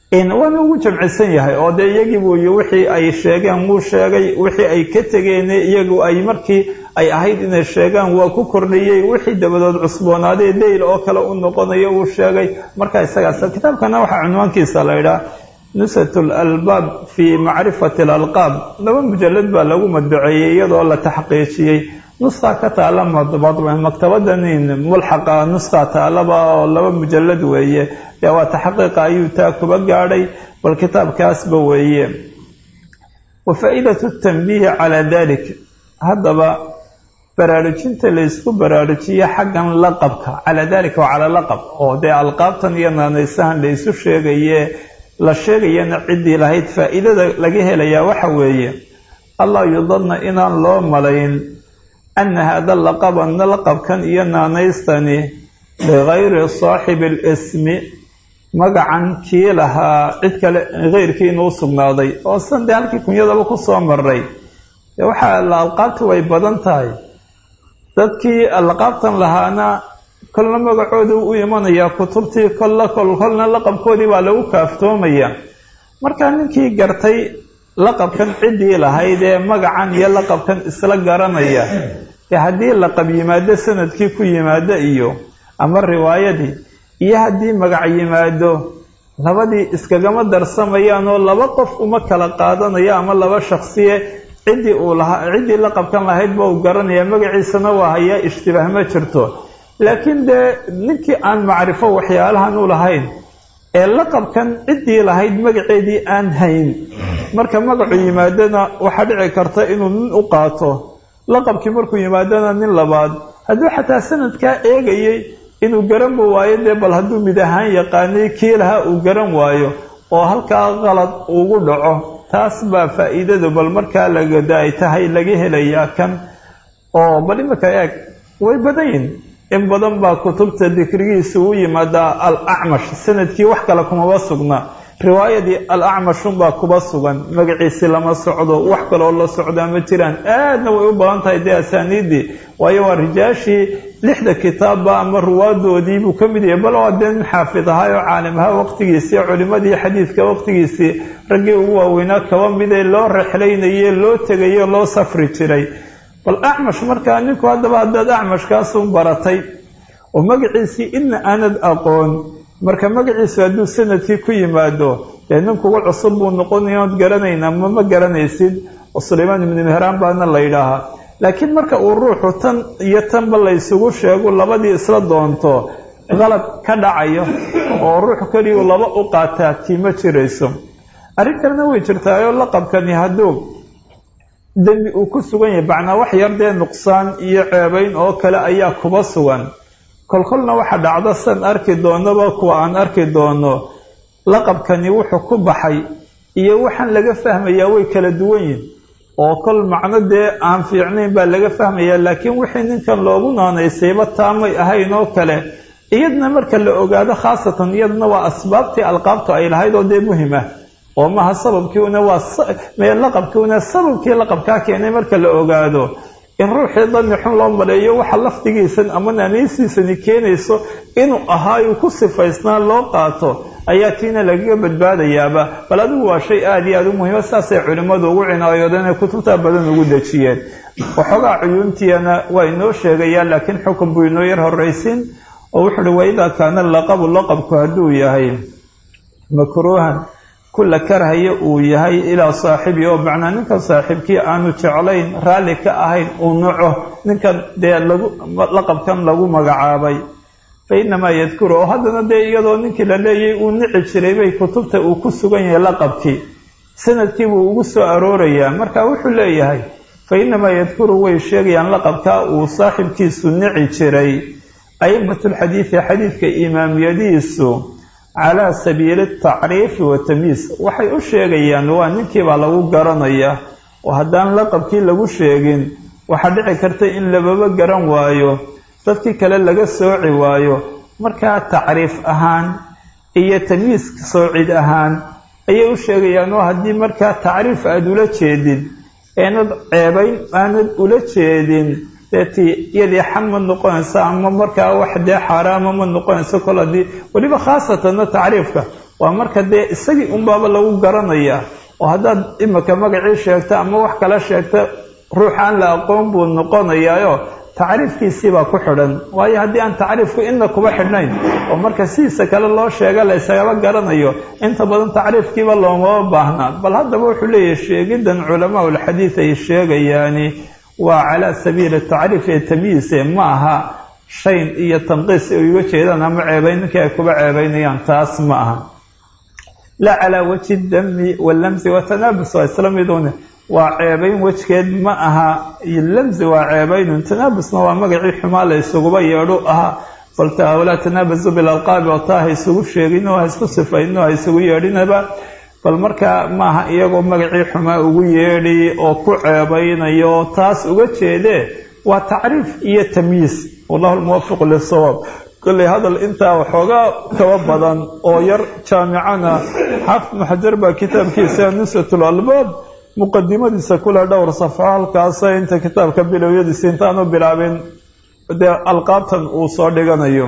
waana ugu jamcisan yahay oo dee iyagii buu y wixii ay sheegeen wuu sheegay wixii ay ka tegeen iyagu ay markii ay ahayd inay sheegaan waa ku kordhiyey wixii dabadood cusboonaaday dayl oo kale u noqonayo uu sheegay marka isagaas kitaabkana waxaa cunwaankiisa la idhaha nusat lalbaab fii macrifati alalqaab laba mujalad baa lagu madbaceeyey iyadoo la taxqiijiyey nuskaa ka taala maktabadanin mulxaqa nuskaa taalaba oo laba mujalad weeye dee waa taxqiiqa ayuu taa kuba gaadhay bal kitaabkaasba weeye wa faa'iidatu tanbiihi calaa dalik haddaba baraarujinta laysku baraarujiye xaggan laqabka calaa dalika waa calaa laqab oo dee alqaabtan iyo naanaysahan la ysu sheegaye la sheegayana ciddii lahayd faa'iidada laga helayaa waxa weeye allah yudanna inaan loo malayn ana hada laqaba laqabkan iyo naanaystani ligayri saaxibi alismi magacan kii lahaa cid kale keyrkii inuu sugnaaday oo san dee halkii kunyadaba ku soo maray waxaa la alqaabtu way badan tahay dadkii alqaabtan lahaana kolna magacooda u imanayaa kutubtii kolla kol kolna laqabkoodii baa lagu kaaftoomaya marka ninkii gartay laqabkan ciddii lahayd ee magacan iyo laqabkan isla garanaya dee haddii laqab yimaado sanadkii ku yimaado iyo ama riwaayadii iyo haddii magac yimaado labadii iskagama darsamayaan oo laba qof uma kala qaadanayo ama laba shaksiye ciddii uu lahaa ciddii laqabkan lahaydba uu garanaya magaciisana waa hayaa ishtibaah ma jirto laakiin dee ninkii aan macrifo waxyaalahan u lahayn ee laqabkan ciddii lahayd magaceedii aan hayn marka magacu yimaadona waxaa dhici karta inuu nin u qaato laqabkii markuu yimaadona nin labaad hadduu xataa sanadkaa eegayay inuu garanba waayo dee bal hadduu mid ahaan yaqaanay kii lahaa uu garan waayo oo halkaa qalad ugu dhaco taas baa faa'iidadu bal markaa lagada ay tahay laga helayaa kan oo bal imika eeg way badan yihin in badan baa kutubta dikrigiisa u yimaadaa al acmash sanadkii wax kale kumaba sugna riwaayadii al acmashunbaa kuba sugan magaciisi lama socdo wax kaloo la socdaa ma jiraan aadna way u badan tahay dee asaaniiddii waayo waa rijaashii lixda kitaabba ama ruwaadoodiibuu ka mid yahay bal waa dee nin xaafid ahaa oo caalim ahaa waqtigiisii culimadii xadiidka waqtigiisii raggii ugu waaweynaa kaba midee loo rexlaynaye loo tegayo loo safri jiray bal acmash markaa ninku haddaba haddaad acmashkaasun baratay oo magaciisii ina aanad aqoon marka magaciisu hadduu sanadkii ku yimaado dee nin kuga cusub buu noqonaya ood garanaynaa ma ma garanaysid oo sulaymaan ibnu mehraan baana la yidhaahaa laakiin marka uu ruuxu tan iyo tanba laysugu sheego labadii isla doonto qalad ka dhacayo oo ruux keliyu laba u qaataa tii ma jirayso arrin kalena way jirtaayoo laqabkani hadduu dembi uu ku sugan yahay bacnaa wax yar dee nuqsaan iyo ceebayn oo kale ayaa kuba sugan kolkolna waxa dhacdo san arki doonaba kuwa aan arki doono laqabkani wuxuu ku baxay iyo waxaan laga fahmayaa way kala duwan yihin oo kol macno dee aan fiicnayn baa laga fahmayaa laakiin wixii ninkan loogu naanaysayba taamay ahayn oo kale iyadna marka la ogaado khaasatan iyadna waa asbaabtii alqaabtu ay lahayd oo dee muhim ah oo maha sababkiiuna waa laqabkiuna sababkii laqabkaa keenay marka la ogaado in ruuxii dani xun loo maleeyo waxa lafdigiisan ama naanaysiisani keenayso inuu ahaayu ku sifaysnaa loo qaato ayaa tiina lagaga badbaadayaaba bal adigu waa shay aada iyo aada u muhiima saasay culimmadu ugu cinaayoodeen ay kutubtaa badan ugu dejiyeen waxoogaa cuyuuntiyana waa inoo sheegayaan laakiin xukun buu inoo yar horraysin oo wuxu uhi waidaa kaana laqabu laqabku hadduu yahay makruuhan kula karhaya uu yahay ilaa saaxibi oo macnaa ninkan saaxiibkii aanu jeclayn raalli ka ahayn uu naco ninkan dee lagu laqabkan lagu magacaabay fa inamaa yadkuru oo haddana dee iyadoo ninkii la leeyay uu nici jiray bay kutubta uu ku sugan yahay laqabkii sanadkii buu ugu soo aroorayaa marka wuxuu leeyahay fa inamaa yadkuru way sheegayaan laqabkaa uu saaxibkiisu nici jiray a'imatulxadiidi xadiidka imaamiyadiisu calaa sabiili tacriifi wa tamyiis waxay u sheegayaan waa ninkiibaa lagu garanaya oo haddaan laqabkii lagu sheegin waxaa dhici karta in lababa garan waayo dadkii kale laga sooci waayo markaa tacriif ahaan iyo tamyiis soocid ahaan ayay u sheegayaan oo haddii markaa tacriif aada ula jeedid eenad ceebayn aanad ula jeedin deetii iyadii xan ma noqonaysa ama markaa wax dee xaaraama ma noqonayso kol haddii weliba khaasatanna tacriifka waa marka dee isagii unbaaba lagu garanayaa oo haddaad imika magacii sheegta ama wax kala sheegta ruuxaan la aqoon buu noqonayaayo tacriifkiisiibaa ku xidhan waayo haddii aan tacriifku inna kuba xidhnayn oo marka sidiisa kale loo sheega la isagaba garanayo inta badan tacriifkiiba loomaba baahnaa bal haddaba wuxuu leeyahay sheegidan culamaa ulxadiid ay sheegayaani waa calaa sabiili tacriif ee tamyiise ma aha shayn iyo tanqiis ay uga jeedaan ama ceebayn ninkii ay kuba ceebaynayaan taas ma aha laa calaa wajhi dami walamsi watanaabus waa isla midune waa ceebayn wejgeed ma aha lamsi waa ceebaynun tanaabusna waa magacii xumaa la isuguba yeedhu ahaa balta walaa tanaabasu bilalqaabi oo taa ha isugu sheegino ha isku sifayno ha isugu yeedhinaba bal markaa maaha iyagoo magacii xumaa ugu yeedhi oo ku ceebaynayo taas uga jeedee waa tacriif iyo tamyiis wallahu lmuwafiqu lisawaab kolley hadal intaa waxoogaa kaba badan oo yar jaamicana xaafid muxajar baa kitaabkiisa nusratul albaab muqadimadiisa kule dhowr safxo halkaasa inta kitaabka bilowyadiisa intaanu bilaabin dee alqaabtan uu soo dhiganayo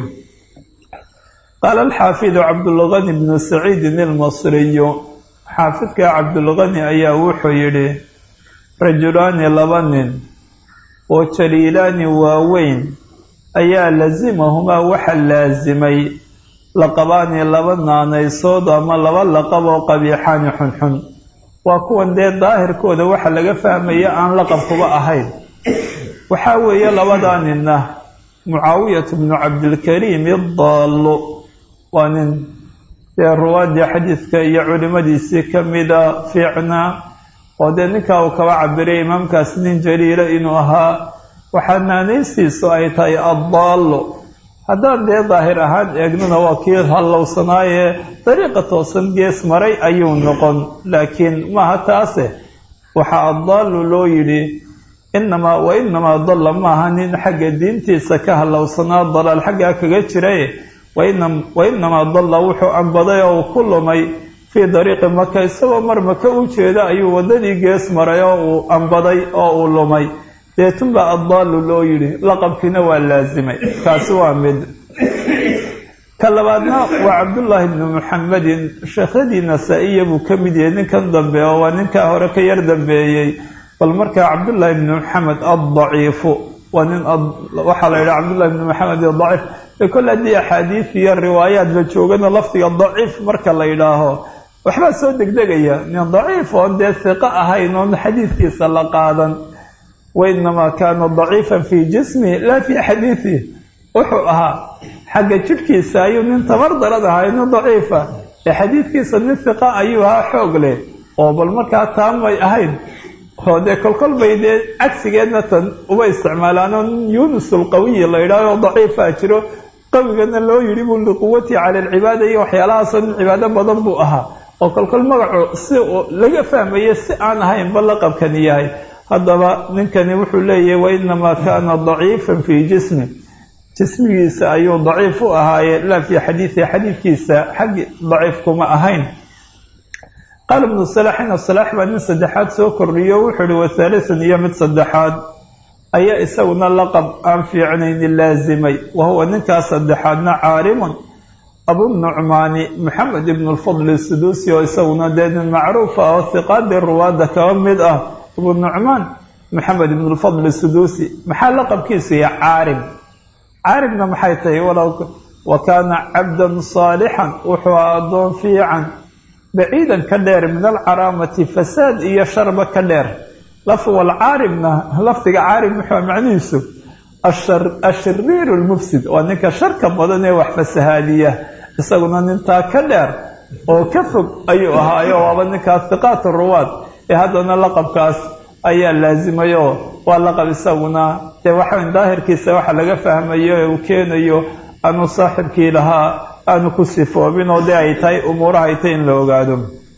qaala alxaafidu cabdulgani bnu saciidin ilmasriyu xaafidka cabdulgani ayaa wuxuu yidhi rajulaani laba nin oo jaliilaani waaweyn ayaa lasimahumaa waxa laasimay laqabaani laba naanaysood ama laba laqab oo qabiixaani xunxun waa kuwan dee daahirkooda waxa laga fahmaya aan laqabkuba ahayn waxaa weeye labadaa ninna mucaawiyatu bnu cabdilkariim idaallo waa nin dee ruwaadii xadiidka iyo culimadiisii ka mida fiicnaa oo dee ninkaa uu kaba cabiray imaamkaas nin jaliila inuu ahaa waxaa naanaystiisu ay tahay addaallo haddaan dee daahir ahaan eegnana waa kii hallowsanaaye dariiqa toosan gees maray ayuu noqon laakiin maaha taase waxaa addaallu loo yidhi inamaa wa inamaa dalla maaha nin xagga diintiisa ka hallowsanaa dalaal xaggaa kaga jiray wa inamaa dalla wuxuu ambaday oo uu ku lumay fii dariiqi maka isagoo mar maka u jeeda ayuu waddadii gees maray oo uu ambaday oo uu lumay deetunbaa addaallu loo yidhi laqabkiina waa laasimay kaasi waa mid ka labaadna waa cabdullaahi bnu muxamedin sheekhyadii nasaa-iya buu ka mid yahay ninkan dambe oo waa ninkaa hore ka yar dambeeyey bal markaa cabdullaahi bnu maxamed addaciifu waa nin waxaa la yidhaha cabdullahi bnu maxamed adaciif ee kol haddii axaadiid iyo riwaayaad la joogana lafdiga daciif marka la yidhaaho waxbaa soo degdegaya nin daciif oon dee hiqo ahayn oon xadiidkiisa la qaadan wainamaa kaana daciifan fii jismihi laa fii xadiidihi wuxuu ahaa xagga jidhkiisa ayuu nin tamar darad ahaa nin daciifa ee xadiidkiisa nin hiqa ayuu ahaa xoog leh oo bal markaa taamay ahayn oo dee kolkol bay dee cagsigeedna tan uba isticmaalaanoo nin yuunus alqawiyi la yidhaaho daciifaa jiro qawigana loo yidhi buu liquwatii cala alcibaada iyo waxyaalahaasoo nin cibaado badan buu ahaa oo kolkol magacu si laga fahmaye si aan ahaynba laqabkani yahay haddaba ninkani wuxuu leeyahay wainamaa kaana daciifan fii jismi jismigiisa ayuu daciif u ahaaye laa fii xadiidihi xadiidkiisa xaggi daciif kuma ahayn qaala ibnu salaaxina salaax baa nin saddexaad soo kordhiyo wuxuu ihi wathaalithan iyo mid saddexaad ayaa isaguna laqab aan fiicnayni laasimay wa huwa ninkaas saddexaadna caarimun abunucmaani maxamed ibnu lfadli suduusi oo isaguna dee nin macruuf ah oo hiqaadii ruwaadda kaba mid ah abu nucmaan maxamed ibn lfadl suduusi maxaa laqabkiisu yahay caarim caarimna maxay tahay walow wa kaana cabdan saalixan wuxuu addoon fiican baciidan ka dheer min alcaraamati fasaad iyo sharba ka dheer lafwalcaarimna lafdiga caarim muxuu macnihiisu ashariiru lmufsid waa ninka sharka badan ee wax fasahaadiya isaguna nintaa ka dheer oo ka fog ayuu ahaayo waaba ninkaas hiqaat ruwaad ee haddana laqabkaas ayaa laasimayoo waa laqab isaguna dee waxawn daahirkiisa waxa laga fahmayo ee uu keenayo aanu saaxibkii lahaa aanu ku sifoobin oo dee ay tahay umuuraha ay tahy in la ogaado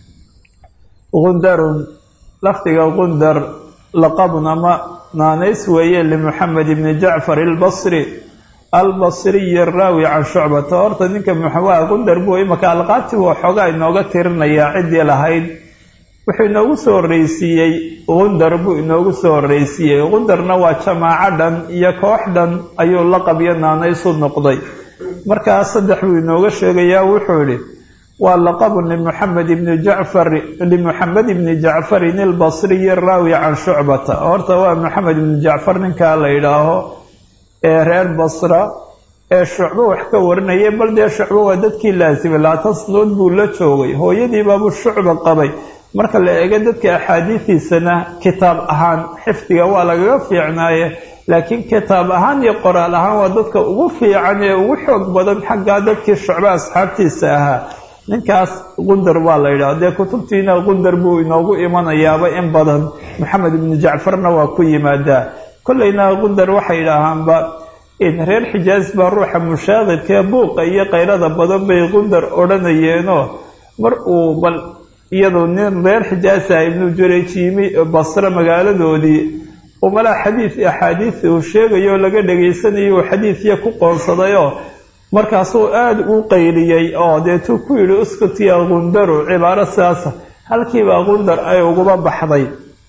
gundarun lafdiga gundar laqabun ama naanays weeye limuxamed ibni jacfar albasri albasriyi araawi can shucbata horta ninka muxawaa gundar buu imaka alqaabti waa xoogaa inooga tirinayaa ciddii lahayd wuxuu inoogu soo horreysiiyey gundar buu inoogu soo horreysiiyey gundarna waa jamaaco dhan iyo koox dhan ayuu laqab iyo naanaysu noqday markaa saddex buu inooga sheegayaa wuxuu idhi waa laqabun limuxamed ibni jacfar limuxamed ibni jacfarin ilbasriyi raawi can shucbata horta waa maxamed ibni jacfar ninkaa la yidhaaho ee reer basra ee shucbo wax ka warinayay bal dee shucbo waa dadkii laasimay laatan sanood buu la joogay hooyadiibaabuu shucba qabay marka la eego dadka axaadiidiisana kitaab ahaan xifdiga waa lagaga fiicnaaye laakiin kitaab ahaan iyo qoraal ahaan waa dadka ugu fiican ee ugu xoog badan xaggaa dadkii shucbo asxaabtiisa ahaa ninkaas qundar waa la yidhaha dee kutubtiina qundar buu inoogu imanayaaba in badan maxamed ibnu jacfarna waa ku yimaadaa kollayna qundar waxay yidhaahaanba reer xijaas baa ruuxa mushaaqidkae buuqa iyo kayrada badan bay qundar odhanayeenoo mar uu bal iyadoo nin reer xijaasa ibnu jurayj yimi basre magaaladoodii umalaa xadiid axaadiis uu sheegayo laga dhagaysanayo uu xadiidya ku qoonsadayoo markaasuu aada u qayliyey oo deetuu ku yidhi uskutiya qundaru cibaaro sidaasa halkiibaa qundar ay uguba baxday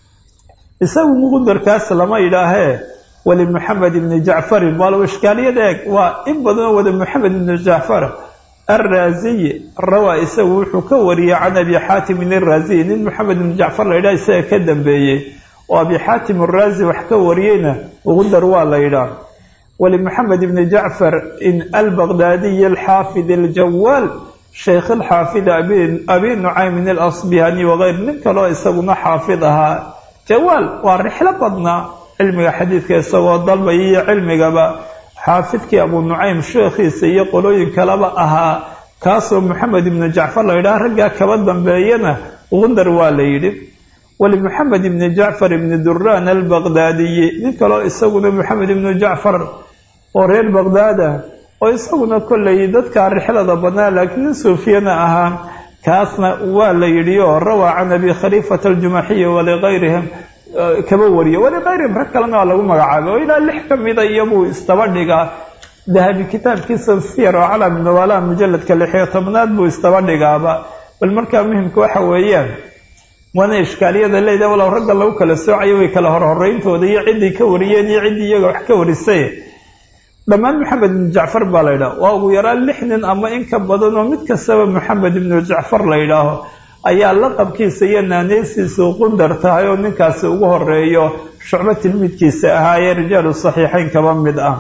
isagu qundarkaas lama yidhaahee wali maxamed ibni jacfarin waalow ishkaaliyad eeg waa in badanoo wada maxamed ibni jacfar alraasiyi rawaa isagu wuxuu ka wariyey can abi xaatimin iraaziyi nin maxamed ibni jacfar la yidhaha isaga ka dambeeyey oo abi xaatim araazi wax ka wariyeyna qundar waa la yidhaah walimaxamed ibni jacfar in albaqdaadiyi alxaafid aljawaal sheykh alxaafid abi nucaymin alasbihani wakayr nin kaloo isaguna xaafid ahaa jawaal waa rixlo badnaa cilmiga xadiidka isagoo dalbaya iyo cilmigaba xaafidkii abu nucaym sheekhiisa iyo qolooyin kaleba ahaa kaasoo maxamed ibni jacfar la yidhaha raggaa kaba dambeeyana qundar waa la yidhi walimaxamed ibni jacfar ibni duraan albaqdaadiyi nin kaloo isaguna maxamed ibni jacfar oo reer baqdaada oo isaguna kollay dadkaa rixlada badnaa laakiin nin suufiyana ahaa kaasna waa la yidhi oo rawaa can abi khaliifata aljumaxiyi walikayrihim kaba wariye walikayrihim rag kalena waa lagu magacaabay oo ilaa lix ka mida iyobuu istaba dhigaa dahabi kitaabkiisa siyar oo calami nawaalaha mujaladka lixiyo tobnaad buu istaba dhigaaba bal markaa muhimka waxa weeyaan waana ishkaaliyada leedaha walow ragga lagu kala soocayo way kala horhoreyntooda iyo ciddii ka wariyeen iyo ciddii iyaga wax ka warisay dhammaan maxamed ibnu jacfar baa la yidhaha waa ugu yaraan lix nin ama in ka badan oo mid kastaba maxamed ibnu jacfar la yidhaaho ayaa laqabkiisa iyo naaneysiisu qundar tahay oo ninkaasi ugu horeeyo shucbo tilmiidkiisa ahaayee rijaalu saxiixeyn kaba mid ah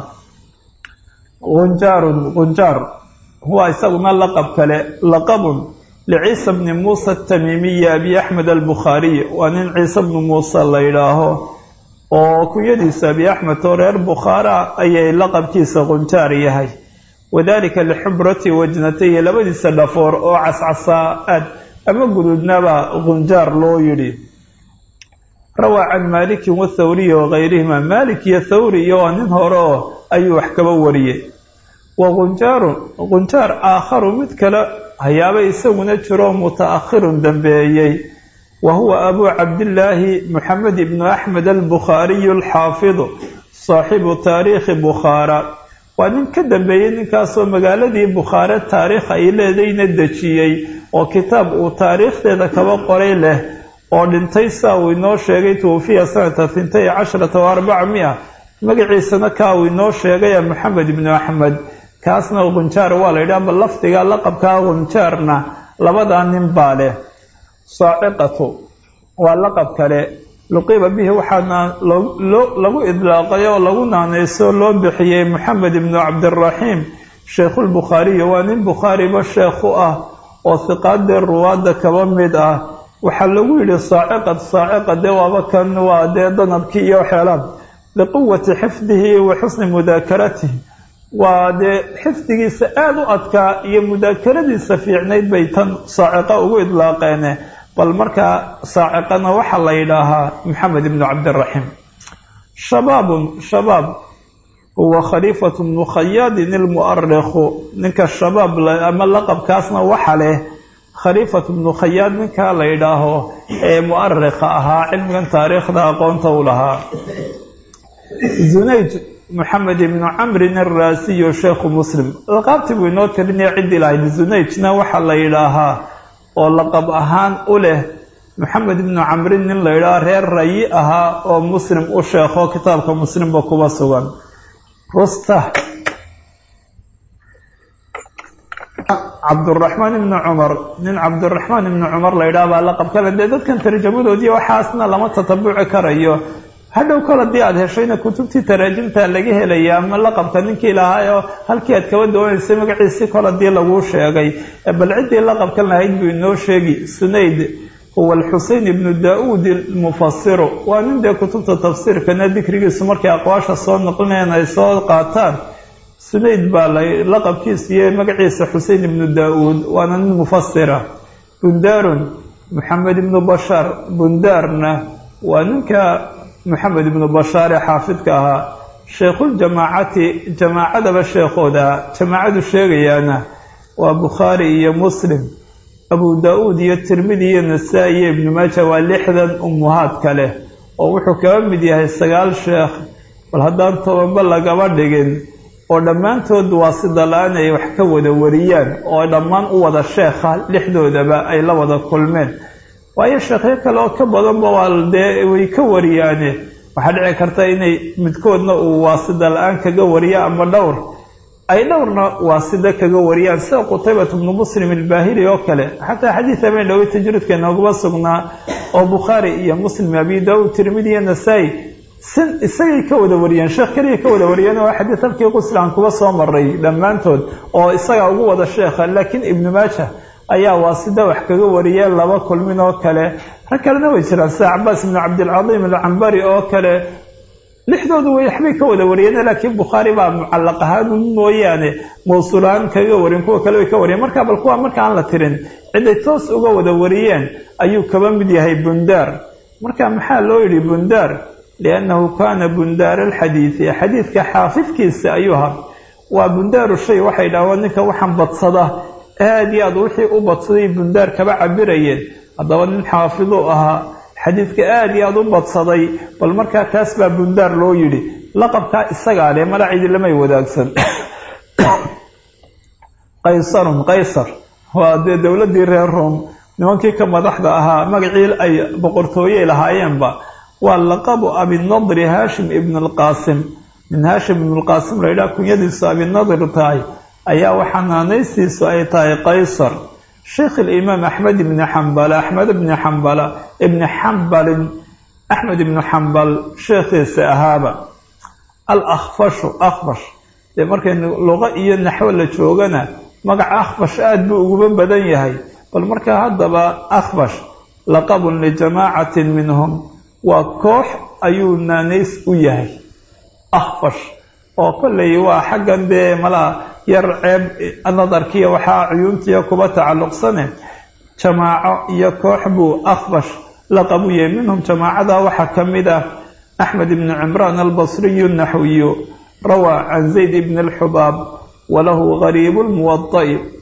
qunjaarun qunjaar huwa isaguna laqab kale laqabun liciisa bni muusa atamiimiyi abi axmed albukhaariy waa nin ciise bni muuse la yidhaaho oo kunyadiisa abi axmed oo reer bukhaara ayay laqabkiisa qunjaar yahay wadalika lixubrati wajnatayi labadiisa dhafoor oo cascasaa aad ama guduudnaba qunjaar loo yidhi rawaa can maalikin wathawriyi wakayrihima maalik iyo thawri iyo waa nin hore oo ayuu wax kaba wariyey wa qunjaarun qunjaar aakharu mid kale hayaaba isaguna jiroo muta-akhirun dambeeyey wa huwa abuu cabdillaahi moxamed ibnu axmed albukhaariyu alxaafidu saaxibu taariikhi bukhaara waa nin ka dambeeyey ninkaasoo magaaladii bukhaare taariikh ay leedayna dejiyey oo kitaab uu taariikhdeeda kaba qoray leh oo dhintay saa uu inoo sheegay tuwafiya sanata hintay casharata wa arbaca mia magaciisana kaa uu inoo sheegaya maxamed ibnu axmed kaasna qunjaar waa la yidhaha bal lafdiga laqabkaa qunjaarna labadaa nin baa leh saaciqatu waa laqab kale luqiba bihi waxaana lagu idlaaqay oo lagu naanayso loo bixiyey moxamed ibnu cabdiraxiim sheikhulbukhaariyi waa nin bukhaariba sheekh u ah oo hiqaadee ruwaadda kaba mid ah waxaa lagu yidhi saaciqad saaciqa dee waaba kan waa dee danabkii iyo waxeelaan liquwati xifdihi wa xusni mudaakaratihi waa dee xifdigiisa aada u adkaa iyo mudaakaradiisa fiicnayd bay tan saaciqa ugu idlaaqeene bal markaa saaciqana waxaa la yidhaahaa maxamed ibnu cabdiraxiim shabaabun shabaab huwa khaliifatu bnu khayaadin ilmu'arikhu ninka shabaab ama laqabkaasna waxa leh khaliifatu bnu khayaad ninkaa la yidhaaho ee mu'arikha ahaa cilmigan taariikhda aqoonta u lahaa zunayj moxamed ibnu camrin araasiyo sheekhu muslim laqaabtii buu inoo tirinaya ciddii lahayd zunayjna waxaa la yidhaahaa oo laqab ahaan u leh maxamed ibnu camrin nin la yidhaaho reer rayi ahaa oo muslim u sheekho kitaabka muslimba kuba sugan rusta cabduraxmaan ibni cumar nin cabdiraxmaan ibni cumar la yidhaha baa laqabkale dee dadkan tarjamadoodii waxaasna lama tatabuci karayo hadhow kol haddii aada heshayna kutubtii taraajimta laga helaya ama laqabka ninkii lahaa oo halkii aad kaba dawanaysay magaciisi kol haddii laguu sheegay bal ciddii laqabkan lahayd buu inoo sheegi sunayd huwa alxusein ibnu daa-uud almufasiru waa nin dee kutubta tafsiirkana dikrigiisu markay aqwaasha soo noqlinayaan ay soo qaataan sunayd baa laqabkiisa iyo magaciisa xusein ibnu daa-uud waana nin mufasira bundaarun maxamed ibnu bashaar bundaarna waa ninka maxamed ibnu bashaar ee xaafidka ahaa sheikhuljamaacati jamaacadaba sheekhooda jamaacadu sheegayaana waa bukhaari iyo muslim abu daa-uud iyo tirmidi iyo nasaa-i iyo ibnu maaja waa lixdan umuhaadka leh oo wuxuu kaba mid yahay sagaal sheekh bal haddaan tobanba lagaba dhigin oo dhammaantood waa sida la-aan ay wax ka wada wariyaan oo dhammaan u wada sheekha lixdoodaba ay la wada kulmeen waayo sheekhyo kale oo ka badanba waa dee way ka wariyaane waxaa dhici karta inay midkoodna uu waasida la-aan kaga wariya ama dhowr ay dhowrna waasida kaga wariyaan sida qutaybat bnu muslim ilbaahili oo kale xataa xadiid habeen dhowey tajriidka nooguma sugnaa oo bukhaari iyo muslim abi daawud tirmidi iyo nasaa-i sin isagay ka wada wariyeen sheekh keliya ka wada wariyeen waa xadiid halkii quslaan kuba soo maray dhammaantood oo isagaa ugu wada sheekha laakiin ibnu maaja ayaa waasida wax kaga wariyeen laba kulmin oo kale rag kalena way jiraan sida cabaas ibnu cabdilcadiim alcambari oo kale lixdoodu way waxbay ka wada wariyeen laakiin bukhaari baa mucallaq ahaan mooyaane mawsuulaan kaga warin kuwa kale way ka wariyeen marka bal kuwa marka aan la tirin ciday toos uga wada wariyeen ayuu kaba mid yahay bundaar marka maxaa loo yidhi bundaar liannahu kaana bundaar alxadiidi xadiidka xaafidkiisa ayuu ahaa waa bundaaru shay waxay dhahaan ninka waxaan badsada aada iyo aad wixii u badsaday bundaar kaba cabirayeen haddaba nin xaafidu ahaa xadiidka aada iyo aada u badsaday bal markaa taas baa bundaar loo yidhi laqabkaa isagaa leh malacidi lamay wadaagsan qaysarun qaysar waa dee dowladdii reer room nimankii ka madaxda ahaa magacii ay boqortooyey lahaayeenba waa laqabu abinadri haashim ibn alqaasim min haashim ibn lqaasim la yidhaha kunyadiisu abinadir tahay ayaa waxaa naanaystiisu ay tahay qaysar sheikh alimaam axmed ibni xambala axmed ibni xambala ibni xambalin axmed ibni xambal sheekhiisa ahaaba al akhfashu akhfash dee markay luqo iyo naxwo la joogana magaca akhfash aada buu uguba badan yahay bal markaa haddaba akhfash laqabun lijamaacatin minhum waa koox ayuu naanays u yahay akhfash oo kollay waa xaggan dee malaa yar ceeb nadarkiiya waxaa cuyuuntiya kuba tacalluqsane jamaaco iyo koox buu akhbash laqab u yahay minhum jamaacada waxaa ka mid ah axmed ibni cimraan albasriyu naxwiyu rawaa can zayd ibni alxubaab walahu gariibu lmuwada'i